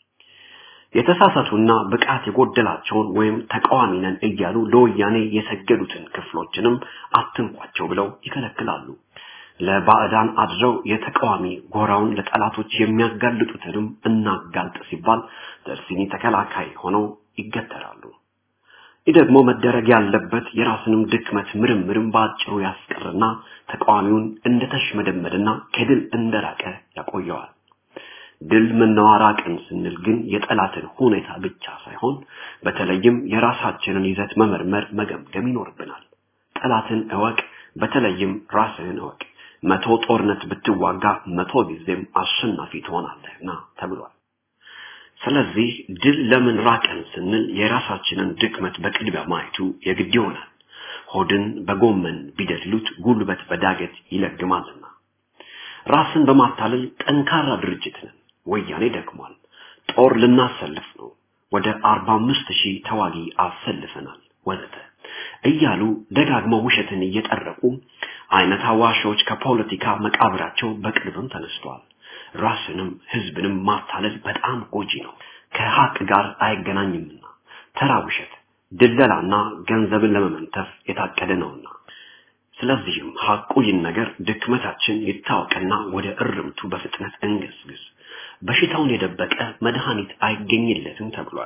የተሳሳቱና ብቃት የጎደላቸውን ወይም ተቃዋሚ ነን እያሉ ለወያኔ የሰገዱትን ክፍሎችንም አትንኳቸው ብለው ይከለክላሉ። ለባዕዳን አድረው የተቃዋሚ ጎራውን ለጠላቶች የሚያጋልጡትንም እናጋልጥ ሲባል ደርሲኒ ተከላካይ ሆነው ይገተራሉ። ይህ ደግሞ መደረግ ያለበት የራስንም ድክመት ምርምርም በአጭሩ ያስቀርና ተቃዋሚውን እንደተሽመደመደና ከድል እንደራቀ ያቆየዋል። ድል ምናዋራቅን ስንል ግን የጠላትን ሁኔታ ብቻ ሳይሆን በተለይም የራሳችንን ይዘት መመርመር መገምገም ይኖርብናል። ጠላትን እወቅ፣ በተለይም ራስህን እወቅ። መቶ ጦርነት ብትዋጋ መቶ ጊዜም አሸናፊ ትሆናለህና ተብሏል። ስለዚህ ድል ለምን ራቀን ስንል የራሳችንን ድክመት በቅድሚያ ማየቱ የግድ ይሆናል። ሆድን በጎመን ቢደልሉት ጉልበት በዳገት ይለግማልና። ራስን በማታለል ጠንካራ ድርጅት ነን። ወያኔ ደክሟል። ጦር ልናሰልፍ ነው። ወደ አርባ አምስት ሺህ ተዋጊ አሰልፈናል ወዘተ እያሉ ደጋግመው ውሸትን እየጠረቁ አይነት አዋሾች ከፖለቲካ መቃብራቸው በቅርብም ተነስተዋል። ራስንም ህዝብንም ማታለል በጣም ጎጂ ነው፣ ከሀቅ ጋር አይገናኝምና ተራ ውሸት፣ ድለላና ገንዘብን ለመመንተፍ የታቀደ ነውና። ስለዚህም ሀቁ ይህን ነገር ድክመታችን ይታወቅና ወደ እርምቱ በፍጥነት እንገስግስ። በሽታውን የደበቀ መድኃኒት አይገኝለትም ተብሏል።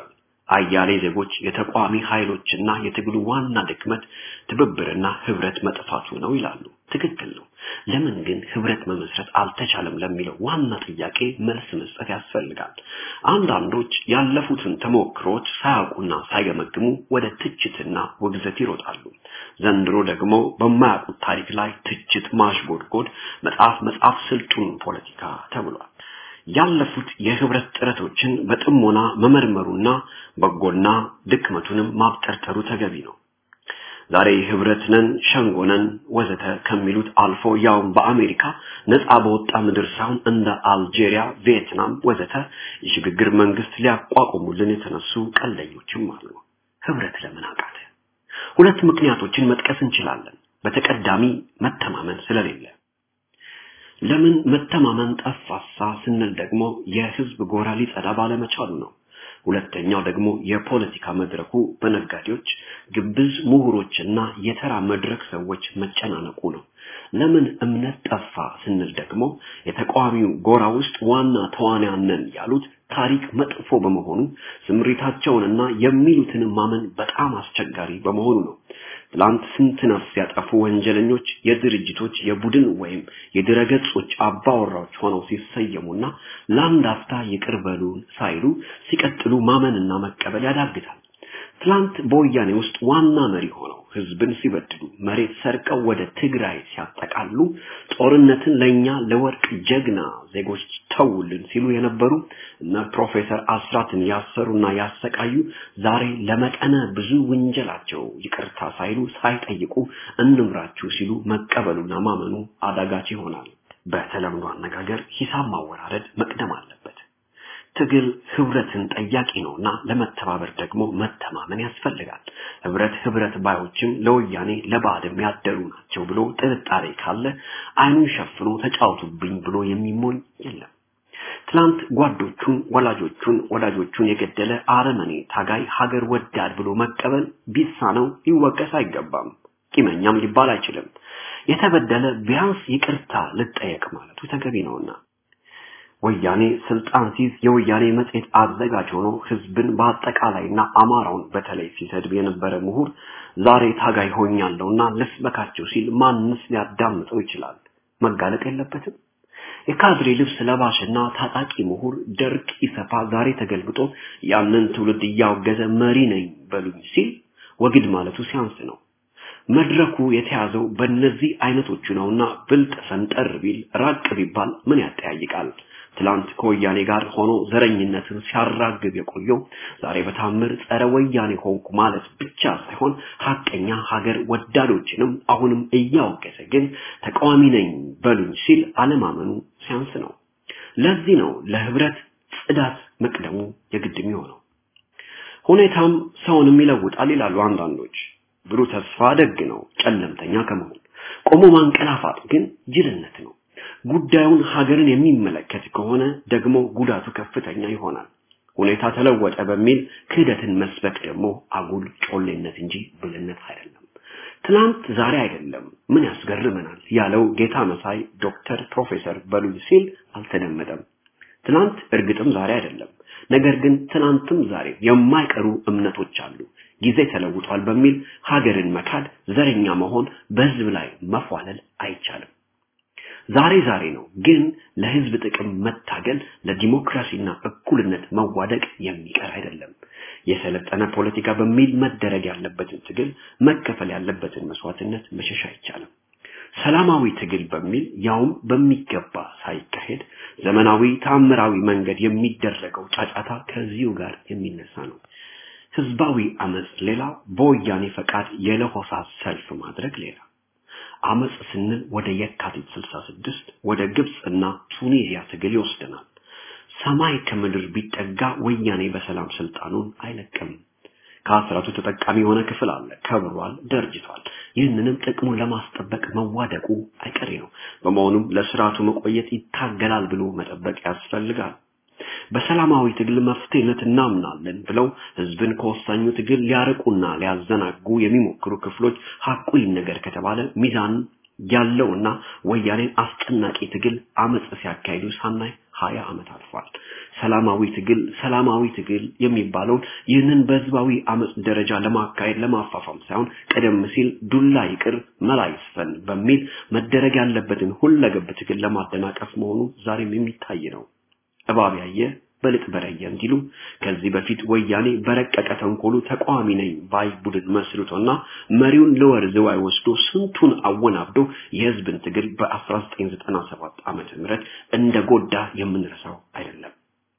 አያሌ ዜጎች የተቋሚ ኃይሎችና የትግሉ ዋና ድክመት ትብብርና ህብረት መጥፋቱ ነው ይላሉ። ትክክል ነው። ለምን ግን ህብረት መመስረት አልተቻለም ለሚለው ዋና ጥያቄ መልስ መስጠት ያስፈልጋል። አንዳንዶች ያለፉትን ተሞክሮች ሳያውቁና ሳይገመግሙ ወደ ትችትና ውግዘት ይሮጣሉ። ዘንድሮ ደግሞ በማያውቁት ታሪክ ላይ ትችት ማሽጎድጎድ፣ መጽሐፍ መጽሐፍ ስልጡን ፖለቲካ ተብሏል። ያለፉት የህብረት ጥረቶችን በጥሞና መመርመሩና በጎና ድክመቱንም ማብጠርጠሩ ተገቢ ነው። ዛሬ ህብረት ነን፣ ሸንጎ ነን ወዘተ ከሚሉት አልፎ ያውም በአሜሪካ ነፃ በወጣ ምድር ሳይሆን እንደ አልጄሪያ፣ ቪየትናም ወዘተ የሽግግር መንግስት ሊያቋቁሙልን የተነሱ ቀልደኞችም አሉ። ህብረት ለምን አቃተ? ሁለት ምክንያቶችን መጥቀስ እንችላለን። በተቀዳሚ መተማመን ስለሌለ ለምን መተማመን ጠፋሳ ስንል ደግሞ የህዝብ ጎራ ሊጸዳ ባለመቻሉ ነው። ሁለተኛው ደግሞ የፖለቲካ መድረኩ በነጋዴዎች፣ ግብዝ ምሁሮችና የተራ መድረክ ሰዎች መጨናነቁ ነው። ለምን እምነት ጠፋ ስንል ደግሞ የተቃዋሚው ጎራ ውስጥ ዋና ተዋንያን ነን ያሉት ታሪክ መጥፎ በመሆኑ ስምሪታቸውንና የሚሉትን ማመን በጣም አስቸጋሪ በመሆኑ ነው። ትላንት ስንት ነፍስ ያጠፉ ወንጀለኞች የድርጅቶች የቡድን ወይም የድረገጾች አባወራዎች ሆነው ሲሰየሙና ለአንድ አፍታ ይቅር በሉን ሳይሉ ሲቀጥሉ ማመንና መቀበል ያዳግታል። ትላንት በወያኔ ውስጥ ዋና መሪ ሆነው ህዝብን ሲበድሉ መሬት ሰርቀው ወደ ትግራይ ሲያጠቃሉ ጦርነትን ለኛ ለወርቅ ጀግና ዜጎች ተውልን ሲሉ የነበሩ እነ ፕሮፌሰር አስራትን ያሰሩና ያሰቃዩ ዛሬ ለመጠነ ብዙ ወንጀላቸው ይቅርታ ሳይሉ ሳይጠይቁ እንምራችሁ ሲሉ መቀበሉና ማመኑ አዳጋች ይሆናል። በተለምዶ አነጋገር ሂሳብ ማወራረድ መቅደም አለበት። ትግል ህብረትን ጠያቂ ነውና ለመተባበር ደግሞ መተማመን ያስፈልጋል። ህብረት ህብረት ባዮችም ለወያኔ ለባዕድም ያደሩ ናቸው ብሎ ጥርጣሬ ካለ አይኑን ሸፍኖ ተጫወቱብኝ ብሎ የሚሞኝ የለም። ትላንት ጓዶቹን፣ ወላጆቹን፣ ወዳጆቹን የገደለ አረመኔ ታጋይ ሀገር ወዳድ ብሎ መቀበል ቢሳነው ሊወቀስ አይገባም። ቂመኛም ሊባል አይችልም። የተበደለ ቢያንስ ይቅርታ ልጠየቅ ማለቱ ተገቢ ነውና ወያኔ ስልጣን ሲይዝ የወያኔ መጽሔት አዘጋጅ ሆኖ ህዝብን በአጠቃላይና አማራውን በተለይ ሲሰድብ የነበረ ምሁር ዛሬ ታጋይ ሆኛለሁና ልስበካቸው ሲል ማንስ ሊያዳምጠው ይችላል? መጋለጥ የለበትም። የካድሬ ልብስ ለባሽና ታጣቂ ምሁር ደርግ ኢሰፓ ዛሬ ተገልብጦ ያንን ትውልድ እያወገዘ መሪ ነኝ በሉኝ ሲል ወግድ ማለቱ ሲያንስ ነው። መድረኩ የተያዘው በእነዚህ አይነቶቹ ነውና ብልጥ ፈንጠር ቢል ራቅ ቢባል ምን ያጠያይቃል? ትላንት ከወያኔ ጋር ሆኖ ዘረኝነትን ሲያራግብ የቆየው ዛሬ በታምር ጸረ ወያኔ ሆንኩ ማለት ብቻ ሳይሆን ሀቀኛ ሀገር ወዳዶችንም አሁንም እያወገዘ ግን ተቃዋሚ ነኝ በሉኝ ሲል አለማመኑ ሲያንስ ነው። ለዚህ ነው ለህብረት ጽዳት መቅደሙ የግድ የሚሆነው። ሁኔታም ሰውንም ይለውጣል ይላሉ አንዳንዶች። ብሩህ ተስፋ ደግ ነው ጨለምተኛ ከመሆን ቆሞ ማንቀላፋት ግን ጅልነት ነው። ጉዳዩን ሀገርን የሚመለከት ከሆነ ደግሞ ጉዳቱ ከፍተኛ ይሆናል። ሁኔታ ተለወጠ በሚል ክህደትን መስበክ ደግሞ አጉል ጮሌነት እንጂ ብልነት አይደለም። ትናንት ዛሬ አይደለም ምን ያስገርመናል ያለው ጌታ መሳይ ዶክተር ፕሮፌሰር በሉኝ ሲል አልተደመጠም። ትናንት እርግጥም ዛሬ አይደለም። ነገር ግን ትናንትም ዛሬ የማይቀሩ እምነቶች አሉ። ጊዜ ተለውጧል በሚል ሀገርን መካድ፣ ዘረኛ መሆን፣ በህዝብ ላይ መፏለል አይቻልም። ዛሬ ዛሬ ነው። ግን ለህዝብ ጥቅም መታገል ለዲሞክራሲና እኩልነት መዋደቅ የሚቀር አይደለም። የሰለጠነ ፖለቲካ በሚል መደረግ ያለበትን ትግል መከፈል ያለበትን መስዋዕትነት መሸሽ አይቻልም። ሰላማዊ ትግል በሚል ያውም በሚገባ ሳይካሄድ ዘመናዊ ታምራዊ መንገድ የሚደረገው ጫጫታ ከዚሁ ጋር የሚነሳ ነው። ህዝባዊ አመጽ ሌላ፣ በወያኔ ፈቃድ የለሆሳስ ሰልፍ ማድረግ ሌላ። አመጽ ስንል ወደ የካቲት 66 ወደ ግብጽ እና ቱኒዚያ ትግል ይወስደናል። ሰማይ ከምድር ቢጠጋ ወያኔ በሰላም ስልጣኑን አይለቅም። ከአስራቱ ተጠቃሚ የሆነ ክፍል አለ፣ ከብሯል፣ ደርጅቷል። ይህንንም ጥቅሙን ለማስጠበቅ መዋደቁ አይቀሬ ነው። በመሆኑም ለስርዓቱ መቆየት ይታገላል ብሎ መጠበቅ ያስፈልጋል። በሰላማዊ ትግል መፍትሄነት እናምናለን ብለው ህዝብን ከወሳኙ ትግል ሊያርቁና ሊያዘናጉ የሚሞክሩ ክፍሎች ሐቁ ይነገር ከተባለ ሚዛን ያለውና ወያኔን አስጨናቂ ትግል አመጽ ሲያካሂዱ ሳናይ ሀያ ዓመት አልፏል። ሰላማዊ ትግል ሰላማዊ ትግል የሚባለውን ይህንን በህዝባዊ አመጽ ደረጃ ለማካሄድ ለማፋፋም ሳይሆን ቀደም ሲል ዱላ ይቅር መላ ይስፈን በሚል መደረግ ያለበትን ሁለገብ ትግል ለማደናቀፍ መሆኑ ዛሬም የሚታይ ነው። እባብ ያየ በልጥ በረየ እንዲሉ ከዚህ በፊት ወያኔ በረቀቀ ተንኮሉ ተቃዋሚ ነኝ ባይ ቡድን መስርቶና መሪውን ለወር ዝዋይ ወስዶ ስንቱን አወናብዶ የህዝብን ትግል በ1997 ዓመተ ምህረት እንደ ጎዳ የምንረሳው አይደለም።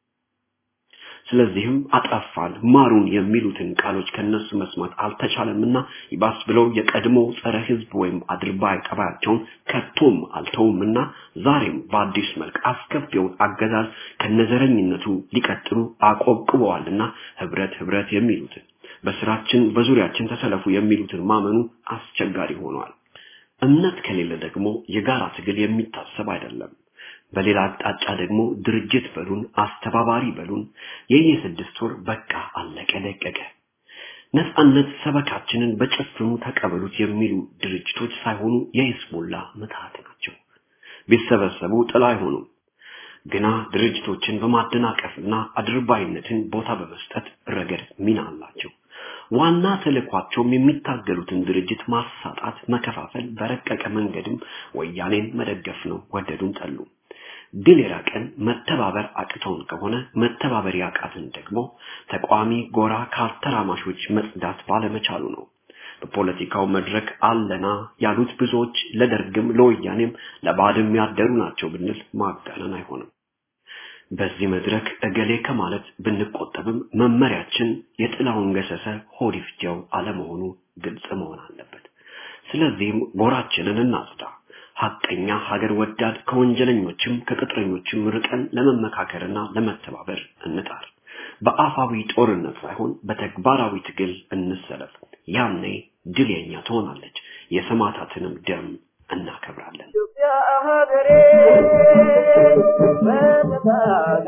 ስለዚህም አጠፋን ማሩን የሚሉትን ቃሎች ከነሱ መስማት አልተቻለምና ይባስ ብለው የቀድሞ ጸረ ህዝብ ወይም አድርባይ ጠባያቸውን ከቶም አልተውምና ዛሬም በአዲስ መልክ አስከፊውን አገዛዝ ከነዘረኝነቱ ሊቀጥሉ አቆብቅበዋልና ህብረት ህብረት የሚሉትን በስራችን በዙሪያችን ተሰለፉ የሚሉትን ማመኑ አስቸጋሪ ሆኗል። እምነት ከሌለ ደግሞ የጋራ ትግል የሚታሰብ አይደለም። በሌላ አቅጣጫ ደግሞ ድርጅት በሉን አስተባባሪ በሉን የየስድስት ወር በቃ አለቀ ደቀቀ ነፃነት ሰበካችንን በጭፍኑ ተቀበሉት የሚሉ ድርጅቶች ሳይሆኑ የሂዝቡላ ምትሃት ናቸው። ቢሰበሰቡ ጥላ አይሆኑም። ግና ድርጅቶችን በማደናቀፍና አድርባይነትን ቦታ በመስጠት ረገድ ሚና አላቸው። ዋና ተልዕኳቸውም የሚታገሉትን ድርጅት ማሳጣት፣ መከፋፈል፣ በረቀቀ መንገድም ወያኔን መደገፍ ነው። ወደዱም ጠሉ። ድል የራቀን መተባበር አቅቶን ከሆነ መተባበር ያቃትን ደግሞ ተቋሚ ጎራ ካልተራማሾች መጽዳት ባለመቻሉ ነው። በፖለቲካው መድረክ አለና ያሉት ብዙዎች ለደርግም ለወያኔም ለባድም ያደሩ ናቸው ብንል ማጋነን አይሆንም። በዚህ መድረክ እገሌ ከማለት ብንቆጠብም መመሪያችን የጥላውን ገሰሰ ሆድ ይፍጀው አለመሆኑ ግልጽ መሆን አለበት። ስለዚህም ጎራችንን እናጽዳ። ሐቀኛ ሀገር ወዳድ ከወንጀለኞችም ከቅጥረኞችም ርቀን ለመመካከርና ለመተባበር እንጣር። በአፋዊ ጦርነት ሳይሆን በተግባራዊ ትግል እንሰለፍ። ያኔ ድል የኛ ትሆናለች። የሰማዕታትንም ደም እናከብራለን። ኢትዮጵያ ሀገሬ በተታለ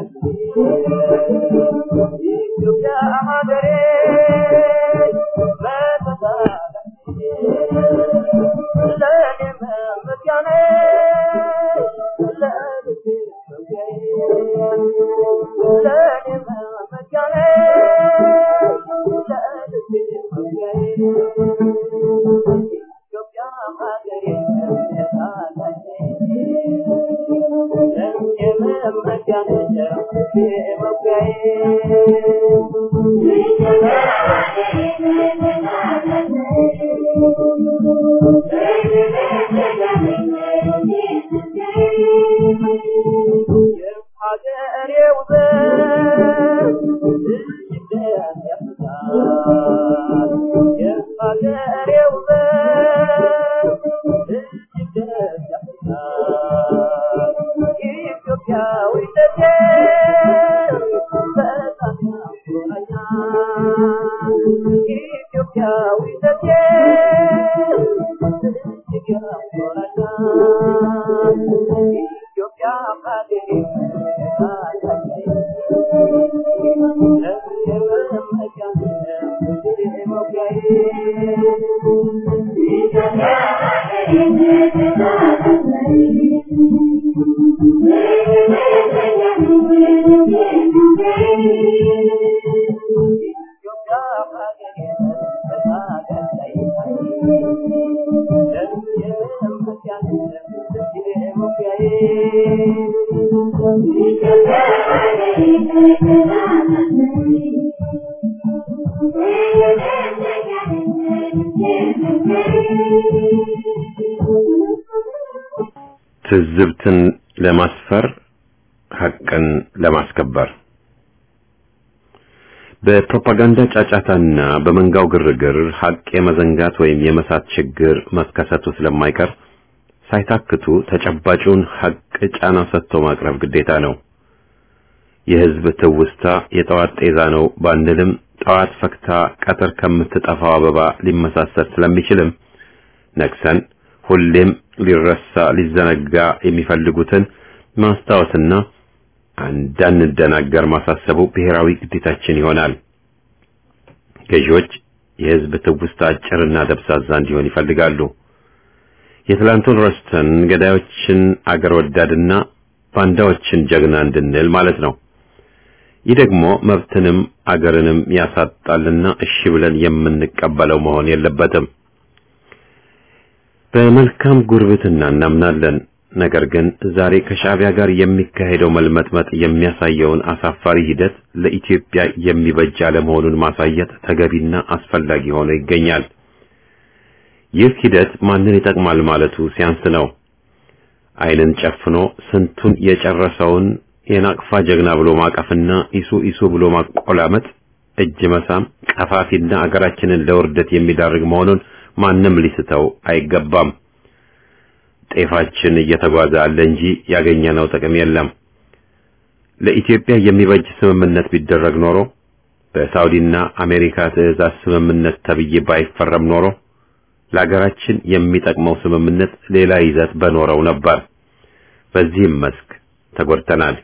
ኢትዮጵያ ሀገሬ በተታለ ለኔ መመኪያኔ ለልቤ መውጊያዬ ለኔ መመኪያኔ ለልቤ መውጊያዬ ኢትዮጵያ ሀገሬ ትዝብትን ለማስፈር ሐቅን ለማስከበር በፕሮፓጋንዳ ጫጫታና በመንጋው ግርግር ሐቅ የመዘንጋት ወይም የመሳት ችግር መከሰቱ ስለማይቀር ሳይታክቱ ተጨባጩን ሐቅ ጫና ሰጥቶ ማቅረብ ግዴታ ነው። የሕዝብ ትውስታ የጠዋት ጤዛ ነው ባንልም ጠዋት ፈክታ ቀትር ከምትጠፋው አበባ ሊመሳሰል ስለሚችልም ነቅሰን ሁሌም ሊረሳ ሊዘነጋ የሚፈልጉትን ማስታወስና እንዳንደናገር ማሳሰቡ ብሔራዊ ግዴታችን ይሆናል። ገዢዎች የሕዝብ ትውስታ አጭርና ደብዛዛ እንዲሆን ይፈልጋሉ። የትላንቱን ረስተን ገዳዮችን አገር ወዳድና ባንዳዎችን ጀግና እንድንል ማለት ነው። ይህ ደግሞ መብትንም አገርንም ያሳጣልና እሺ ብለን የምንቀበለው መሆን የለበትም። በመልካም ጉርብትና እናምናለን። ነገር ግን ዛሬ ከሻዕቢያ ጋር የሚካሄደው መልመጥመጥ የሚያሳየውን አሳፋሪ ሂደት ለኢትዮጵያ የሚበጅ አለመሆኑን ማሳየት ተገቢና አስፈላጊ ሆኖ ይገኛል። ይህ ሂደት ማንን ይጠቅማል ማለቱ ሲያንስ ነው። ዓይንን ጨፍኖ ስንቱን የጨረሰውን የናቅፋ ጀግና ብሎ ማቀፍና ኢሱ ኢሱ ብሎ ማቆላመጥ፣ እጅ መሳም ቀፋፊና አገራችንን ለውርደት የሚዳርግ መሆኑን ማንም ሊስተው አይገባም። ጤፋችን እየተጓዘ አለ እንጂ ያገኘነው ጥቅም የለም። ለኢትዮጵያ የሚበጅ ስምምነት ቢደረግ ኖሮ በሳውዲና አሜሪካ ትዕዛዝ ስምምነት ተብዬ ባይፈረም ኖሮ ለሀገራችን የሚጠቅመው ስምምነት ሌላ ይዘት በኖረው ነበር። በዚህም መስክ ተጎድተናል።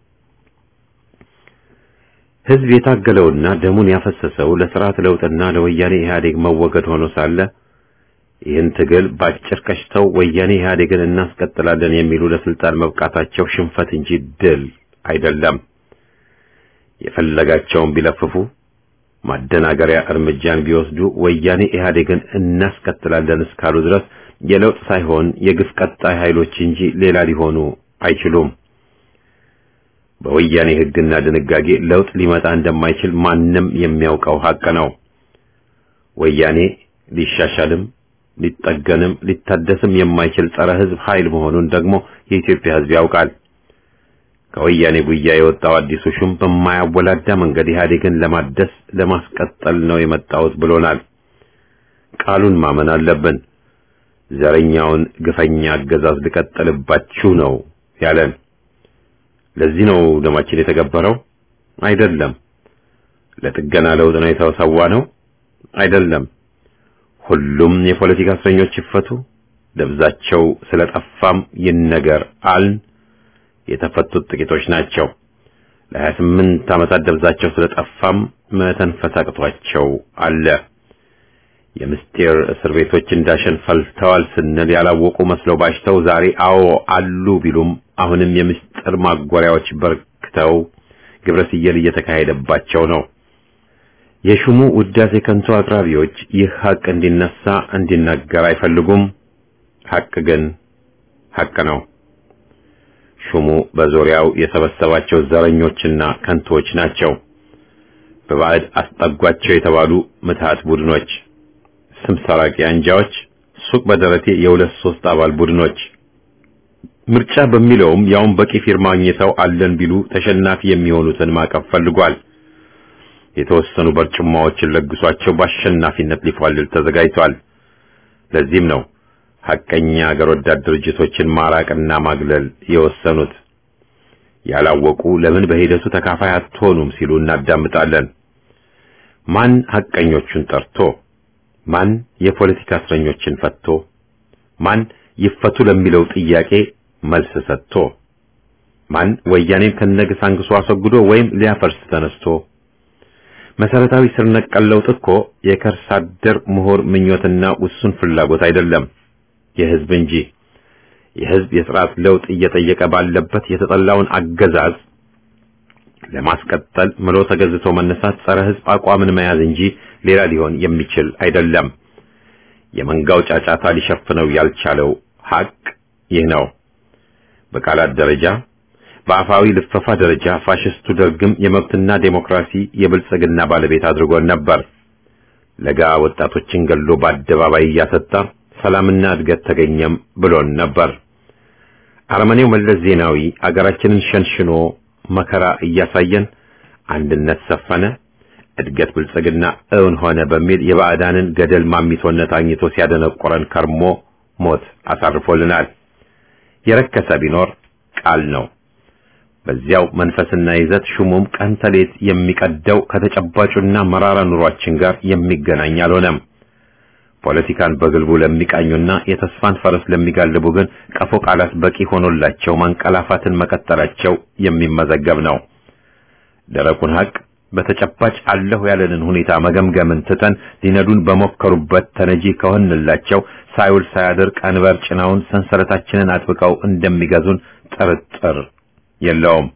ሕዝብ የታገለውና ደሙን ያፈሰሰው ለስርዓት ለውጥና ለወያኔ ኢህአዴግ መወገድ ሆኖ ሳለ ይህን ትግል ባጭር ቀሽተው ወያኔ ኢህአዴግን እናስቀጥላለን የሚሉ ለስልጣን መብቃታቸው ሽንፈት እንጂ ድል አይደለም። የፈለጋቸውን ቢለፍፉ ማደናገሪያ እርምጃን ቢወስዱ ወያኔ ኢህአዴግን እናስቀጥላለን እስካሉ ድረስ የለውጥ ሳይሆን የግፍ ቀጣይ ኃይሎች እንጂ ሌላ ሊሆኑ አይችሉም። በወያኔ ሕግና ድንጋጌ ለውጥ ሊመጣ እንደማይችል ማንም የሚያውቀው ሀቅ ነው። ወያኔ ሊሻሻልም ሊጠገንም ሊታደስም የማይችል ጸረ ሕዝብ ኃይል መሆኑን ደግሞ የኢትዮጵያ ሕዝብ ያውቃል። ከወያኔ ጉያ የወጣው አዲሱ ሹም በማያወላዳ መንገድ ኢህአዴግን ለማደስ ለማስቀጠል ነው የመጣሁት ብሎናል። ቃሉን ማመን አለብን። ዘረኛውን ግፈኛ አገዛዝ ልቀጥልባችሁ ነው ያለን። ለዚህ ነው ደማችን የተገበረው? አይደለም። ለጥገና ለውጥ ነው የተሰዋ ነው? አይደለም። ሁሉም የፖለቲካ እስረኞች ይፈቱ፣ ደብዛቸው ስለጠፋም ይነገር አልን። የተፈቱት ጥቂቶች ናቸው። ለሀያ ስምንት ዓመታት ደብዛቸው ስለጠፋም መተንፈስ አቅቷቸው አለ። የምስጢር እስር ቤቶች እንዳሸን ፈልተዋል ስንል ያላወቁ መስለው ባሽተው ዛሬ አዎ አሉ ቢሉም አሁንም የምስጢር ማጎሪያዎች በርክተው ግብረ ስየል እየተካሄደባቸው ነው። የሹሙ ውዳሴ ከንቱ አቅራቢዎች ይህ ሀቅ እንዲነሳ እንዲናገር አይፈልጉም። ሀቅ ግን ሀቅ ነው። ሹሙ በዙሪያው የሰበሰባቸው ዘረኞችና ከንቶች ናቸው። በባዕድ አስጠጓቸው የተባሉ ምትሃት ቡድኖች፣ ስም ሰራቂ አንጃዎች፣ ሱቅ በደረቴ የሁለት ሶስት አባል ቡድኖች ምርጫ በሚለውም ያውን በቂ ፊርማ አግኝተው አለን ቢሉ ተሸናፊ የሚሆኑትን ማቀፍ ፈልጓል። የተወሰኑ በርጭማዎችን ለግሷቸው በአሸናፊነት ሊፏልል ተዘጋጅቷል። ለዚህም ነው ሐቀኛ አገር ወዳድ ድርጅቶችን ማራቅና ማግለል የወሰኑት። ያላወቁ ለምን በሂደቱ ተካፋይ አትሆኑም ሲሉ እናዳምጣለን። ማን ሐቀኞቹን ጠርቶ፣ ማን የፖለቲካ እስረኞችን ፈቶ፣ ማን ይፈቱ ለሚለው ጥያቄ መልስ ሰጥቶ፣ ማን ወያኔን ከነግስ አንግሶ አስወግዶ ወይም ሊያፈርስ ተነስቶ መሰረታዊ ስር ነቀል ለውጥ እኮ የከርሰ አደር ምሁር ምኞትና ውሱን ፍላጎት አይደለም፣ የህዝብ እንጂ። የህዝብ የስርዓት ለውጥ እየጠየቀ ባለበት የተጠላውን አገዛዝ ለማስቀጠል ምሎ ተገዝቶ መነሳት ጸረ ህዝብ አቋምን መያዝ እንጂ ሌላ ሊሆን የሚችል አይደለም። የመንጋው ጫጫታ ሊሸፍነው ያልቻለው ሀቅ ይህ ነው። በቃላት ደረጃ በአፋዊ ልፈፋ ደረጃ ፋሽስቱ ደርግም የመብትና ዴሞክራሲ የብልጽግና ባለቤት አድርጎን ነበር። ለጋ ወጣቶችን ገሎ በአደባባይ እያሰጣ ሰላምና እድገት ተገኘም ብሎን ነበር። አረመኔው መለስ ዜናዊ አገራችንን ሸንሽኖ መከራ እያሳየን አንድነት ሰፈነ፣ እድገት ብልጽግና እውን ሆነ በሚል የባዕዳንን ገደል ማሚቶነት አግኝቶ ሲያደነቆረን ከርሞ ሞት አሳርፎልናል። የረከሰ ቢኖር ቃል ነው። በዚያው መንፈስና ይዘት ሹሙም ቀን ተሌት የሚቀደው ከተጨባጩና መራራ ኑሯችን ጋር የሚገናኝ አልሆነም። ፖለቲካን በግልቡ ለሚቃኙና የተስፋን ፈረስ ለሚጋልቡ ግን ቀፎ ቃላት በቂ ሆኖላቸው ማንቀላፋትን መቀጠላቸው የሚመዘገብ ነው። ደረቁን ሀቅ በተጨባጭ አለሁ ያለንን ሁኔታ መገምገምን ትተን ሊነዱን በሞከሩበት ተነጂ ከሆንላቸው ሳይውል ሳያድር ቀንበር ጭነውን ሰንሰለታችንን አጥብቀው እንደሚገዙን ጥርጥር የለውም።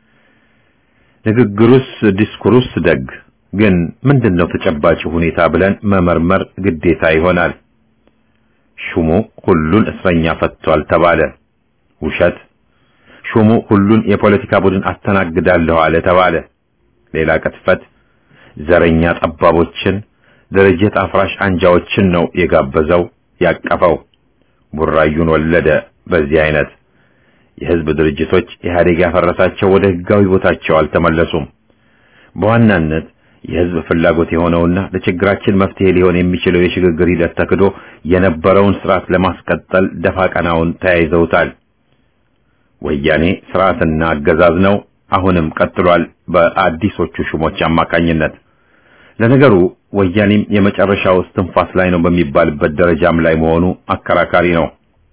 ንግግሩስ ዲስኩሩስ ደግ፣ ግን ምንድነው ተጨባጭ ሁኔታ ብለን መመርመር ግዴታ ይሆናል። ሹሙ ሁሉን እስረኛ ፈቷል ተባለ። ውሸት። ሹሙ ሁሉን የፖለቲካ ቡድን አስተናግዳለሁ አለ ተባለ። ሌላ ቅጥፈት። ዘረኛ ጠባቦችን፣ ድርጅት አፍራሽ አንጃዎችን ነው የጋበዘው ያቀፈው። ቡራዩን ወለደ። በዚህ አይነት የህዝብ ድርጅቶች ኢህአዴግ ያፈረሳቸው ወደ ህጋዊ ቦታቸው አልተመለሱም። በዋናነት የህዝብ ፍላጎት የሆነውና ለችግራችን መፍትሄ ሊሆን የሚችለው የሽግግር ሂደት ተክዶ የነበረውን ስርዓት ለማስቀጠል ደፋ ቀናውን ተያይዘውታል። ወያኔ ስርዓትና አገዛዝ ነው፣ አሁንም ቀጥሏል በአዲሶቹ ሹሞች አማካኝነት። ለነገሩ ወያኔም የመጨረሻው እስትንፋስ ላይ ነው በሚባልበት ደረጃም ላይ መሆኑ አከራካሪ ነው።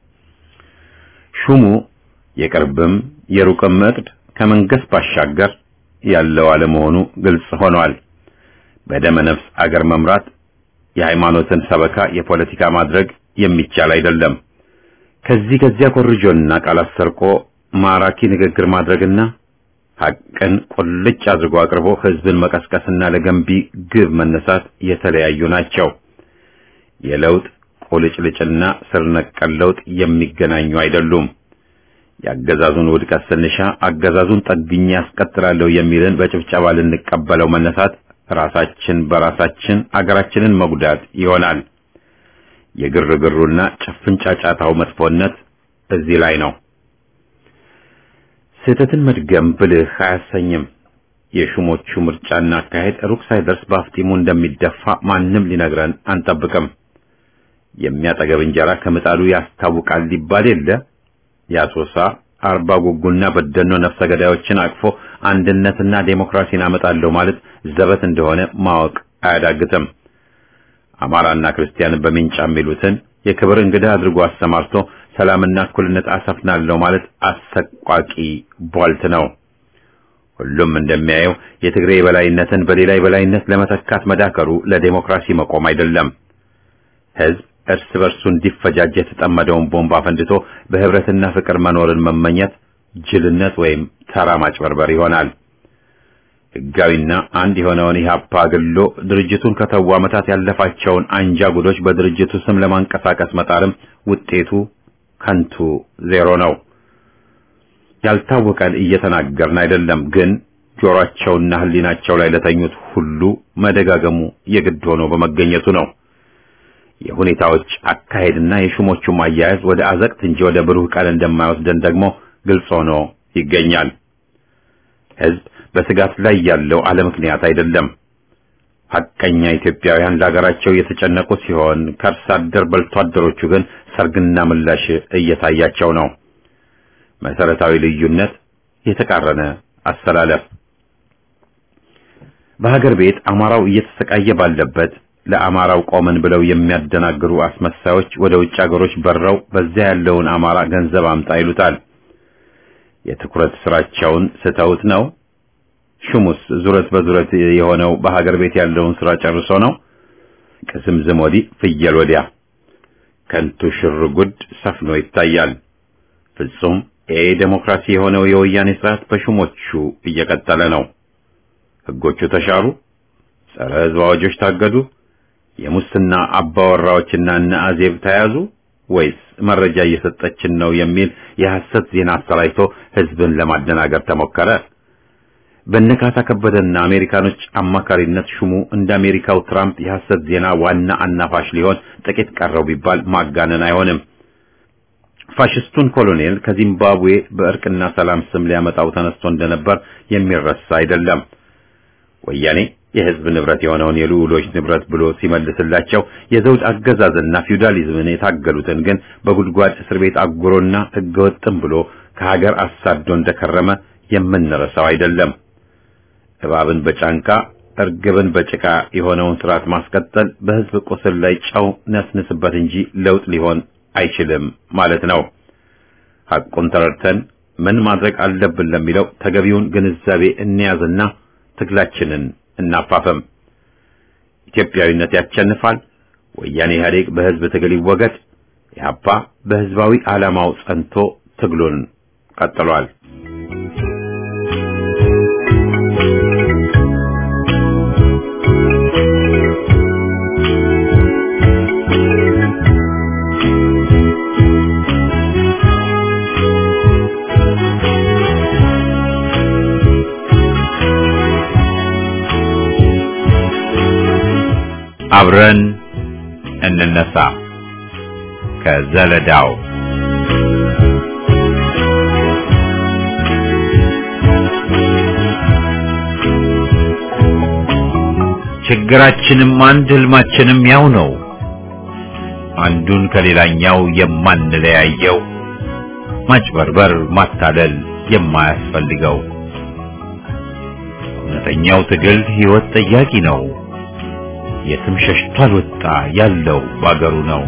ሹሙ የቅርብም የሩቅም እቅድ ከመንግስት ባሻገር ያለው አለመሆኑ ግልጽ ሆኗል። በደመ ነፍስ አገር መምራት የሃይማኖትን ሰበካ የፖለቲካ ማድረግ የሚቻል አይደለም። ከዚህ ከዚያ ኮርጆና ቃላት ሰርቆ ማራኪ ንግግር ማድረግና ሐቅን ቁልጭ አድርጎ አቅርቦ ህዝብን መቀስቀስና ለገንቢ ግብ መነሳት የተለያዩ ናቸው። የለውጥ ቁልጭልጭና ስር ነቀል ለውጥ የሚገናኙ አይደሉም። የአገዛዙን ውድቀት ስንሻ አገዛዙን ጠግኜ ያስቀጥላለሁ የሚልን በጭብጨባ ልንቀበለው መነሳት ራሳችን በራሳችን አገራችንን መጉዳት ይሆናል። የግርግሩና ጭፍን ጫጫታው መጥፎነት እዚህ ላይ ነው። ስህተትን መድገም ብልህ አያሰኝም። የሹሞቹ ምርጫና አካሄድ ሩቅ ሳይደርስ በአፍጢሙ እንደሚደፋ ማንም ሊነግረን አንጠብቅም። የሚያጠገብ እንጀራ ከምጣዱ ያስታውቃል ሊባል የለ የአሶሳ አርባ ጉጉና በደኖ ነፍሰ ገዳዮችን አቅፎ አንድነትና ዴሞክራሲን አመጣለሁ ማለት ዘበት እንደሆነ ማወቅ አያዳግትም። አማራና ክርስቲያንን በሚንጫ የሚሉትን የክብር እንግዳ አድርጎ አሰማርቶ ሰላምና እኩልነት አሰፍናለሁ ማለት አሰቋቂ ቧልት ነው። ሁሉም እንደሚያየው የትግሬ የበላይነትን በሌላ የበላይነት ለመተካት መዳከሩ ለዴሞክራሲ መቆም አይደለም። ህዝብ እርስ በርሱ እንዲፈጃጅ የተጠመደውን ቦምብ አፈንድቶ በህብረትና ፍቅር መኖርን መመኘት ጅልነት ወይም ተራ ማጭበርበር ይሆናል። ህጋዊና አንድ የሆነውን ኢህአፓ አግሎ ድርጅቱን ከተው ዓመታት ያለፋቸውን አንጃ ጉዶች በድርጅቱ ስም ለማንቀሳቀስ መጣርም ውጤቱ ከንቱ ዜሮ ነው። ያልታወቀን እየተናገርን አይደለም፣ ግን ጆሮአቸውና ህሊናቸው ላይ ለተኙት ሁሉ መደጋገሙ የግድ ሆኖ በመገኘቱ ነው። የሁኔታዎች አካሄድና የሹሞቹም አያያዝ ወደ አዘቅት እንጂ ወደ ብሩህ ቀን እንደማይወስደን ደግሞ ግልጽ ሆኖ ይገኛል። ህዝብ በስጋት ላይ ያለው አለ ምክንያት አይደለም። ሐቀኛ ኢትዮጵያውያን ለሀገራቸው እየተጨነቁ ሲሆን ከርስ አደር በልቶ አደሮቹ ግን ሰርግና ምላሽ እየታያቸው ነው። መሰረታዊ ልዩነት፣ የተቃረነ አሰላለፍ። በሀገር ቤት አማራው እየተሰቃየ ባለበት ለአማራው ቆመን ብለው የሚያደናግሩ አስመሳዮች ወደ ውጭ ሀገሮች በረው በዚያ ያለውን አማራ ገንዘብ አምጣ ይሉታል። የትኩረት ስራቸውን ስተውት ነው። ሹሙስ ዙረት በዙረት የሆነው በሀገር ቤት ያለውን ስራ ጨርሶ ነው። ቅስምዝም ወዲህ ፍየል ወዲያ ከንቱ ሽር ጉድ ሰፍኖ ይታያል። ፍጹም ኤ ዴሞክራሲ የሆነው የወያኔ ስርዓት በሹሞቹ እየቀጠለ ነው። ህጎቹ ተሻሩ፣ ጸረ ህዝብ አዋጆች ታገዱ፣ የሙስና አባወራዎችና እነ አዜብ ተያዙ ወይስ መረጃ እየሰጠችን ነው የሚል የሐሰት ዜና አሰራጭቶ ህዝብን ለማደናገር ተሞከረ? በነካታ ከበደና አሜሪካኖች አማካሪነት ሹሙ እንደ አሜሪካው ትራምፕ የሐሰት ዜና ዋና አናፋሽ ሊሆን ጥቂት ቀረው ቢባል ማጋነን አይሆንም። ፋሽስቱን ኮሎኔል ከዚምባብዌ በእርቅና ሰላም ስም ሊያመጣው ተነስቶ እንደነበር የሚረሳ አይደለም። ወያኔ የህዝብ ንብረት የሆነውን የልዑሎች ንብረት ብሎ ሲመልስላቸው የዘውድ አገዛዝና ፊውዳሊዝምን የታገሉትን ግን በጉድጓድ እስር ቤት አጉሮና ህገወጥም ብሎ ከሀገር አሳዶ እንደከረመ የምንረሳው አይደለም። እባብን በጫንቃ እርግብን በጭቃ የሆነውን ስርዓት ማስቀጠል በህዝብ ቁስል ላይ ጨው ነስንስበት እንጂ ለውጥ ሊሆን አይችልም ማለት ነው። ሐቁን ተረድተን ምን ማድረግ አለብን ለሚለው ተገቢውን ግንዛቤ እንያዝና ትግላችንን እናፋፈም። ኢትዮጵያዊነት ያሸንፋል። ወያኔ ኢህአዴግ በህዝብ ትግል ይወገድ። ኢህአፓ በህዝባዊ ዓላማው ጸንቶ ትግሉን ቀጥሏል። አብረን እንነሳ ከዘለዳው ችግራችንም አንድ ህልማችንም ያው ነው። አንዱን ከሌላኛው የማንለያየው ማጭበርበር፣ ማታለል የማያስፈልገው እውነተኛው ትግል ህይወት ጠያቂ ነው። የትም ሸሽቶ አልወጣ ያለው ባገሩ ነው።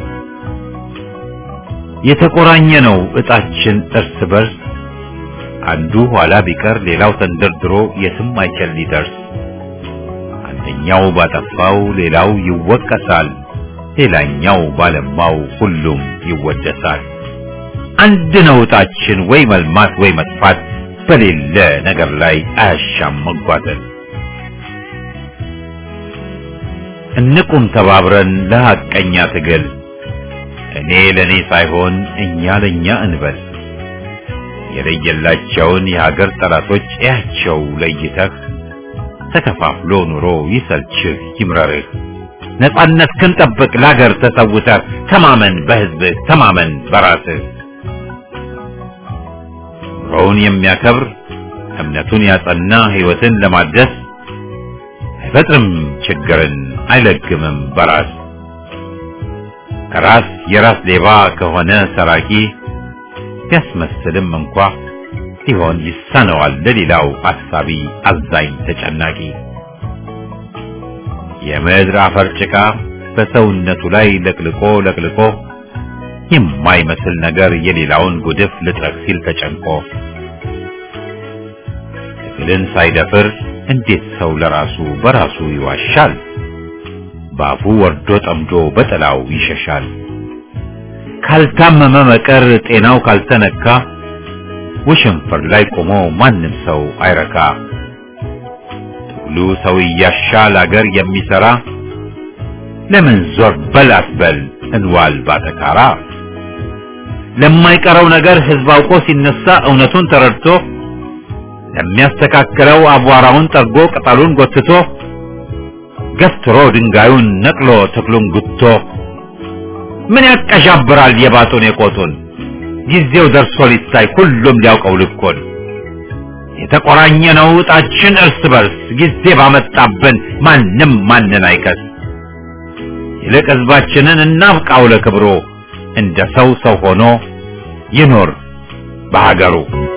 የተቆራኘ ነው እጣችን እርስ በርስ አንዱ ኋላ ቢቀር ሌላው ተንደርድሮ የትም አይችል ሊደርስ አንደኛው ባጠፋው ሌላው ይወቀሳል፣ ሌላኛው ባለማው ሁሉም ይወደሳል። አንድ ነው እጣችን ወይ መልማት ወይ መጥፋት በሌለ ነገር ላይ አያሻም መጓተት። እንቁም ተባብረን ለሐቀኛ ትግል እኔ ለኔ ሳይሆን እኛ ለኛ እንበል። የለየላቸውን የሀገር ጠላቶች እያቸው ለይተህ ተከፋፍሎ ኑሮ ይሰልችህ ይምረርህ። ነጻነት ክንጠብቅ ለሀገር ተሰውተህ ተማመን በህዝብህ ተማመን በራስህ። ኑሮውን የሚያከብር እምነቱን ያጸና ህይወትን ለማደስ አይፈጥርም ችግርን አይለግምም በራስ ራስ የራስ ሌባ ከሆነ ሰራቂ ቢያስመስልም እንኳ ሊሆን ይሳነዋል ለሌላው አሳቢ አዛኝ ተጨናቂ የምድር አፈር ጭቃ በሰውነቱ ላይ ለቅልቆ ለቅልቆ የማይመስል ነገር የሌላውን ጉድፍ ልጥረግ ሲል ተጨንቆ ትግልን ሳይደፍር እንዴት ሰው ለራሱ በራሱ ይዋሻል? ባፉ ወርዶ ጠምዶ በጥላው ይሸሻል። ካልታመመ መቀር ጤናው ካልተነካ ውሽንፍር ላይ ቆሞ ማንም ሰው አይረካ። ትግሉ ሰው እያሻል አገር የሚሰራ ለምን ዞር በል አትበል እንዋል ባተካራ። ለማይቀረው ነገር ህዝብ አውቆ ሲነሳ እውነቱን ተረድቶ ለሚያስተካክለው አቧራውን ጠርጎ ቅጠሉን ጎትቶ ገፍትሮ ድንጋዩን ነቅሎ ተክሉን ጉቶ ምን ያቀዣብራል የባጡን የቆጡን ጊዜው ደርሶ ሊታይ ሁሉም ሊያውቀው ልኮን የተቆራኘ ነው እጣችን እርስ በርስ ጊዜ ባመጣብን ማንም ማንን አይከስ ይልቅ ህዝባችንን እናብቃው ለክብሮ እንደ ሰው ሰው ሆኖ ይኖር በሀገሩ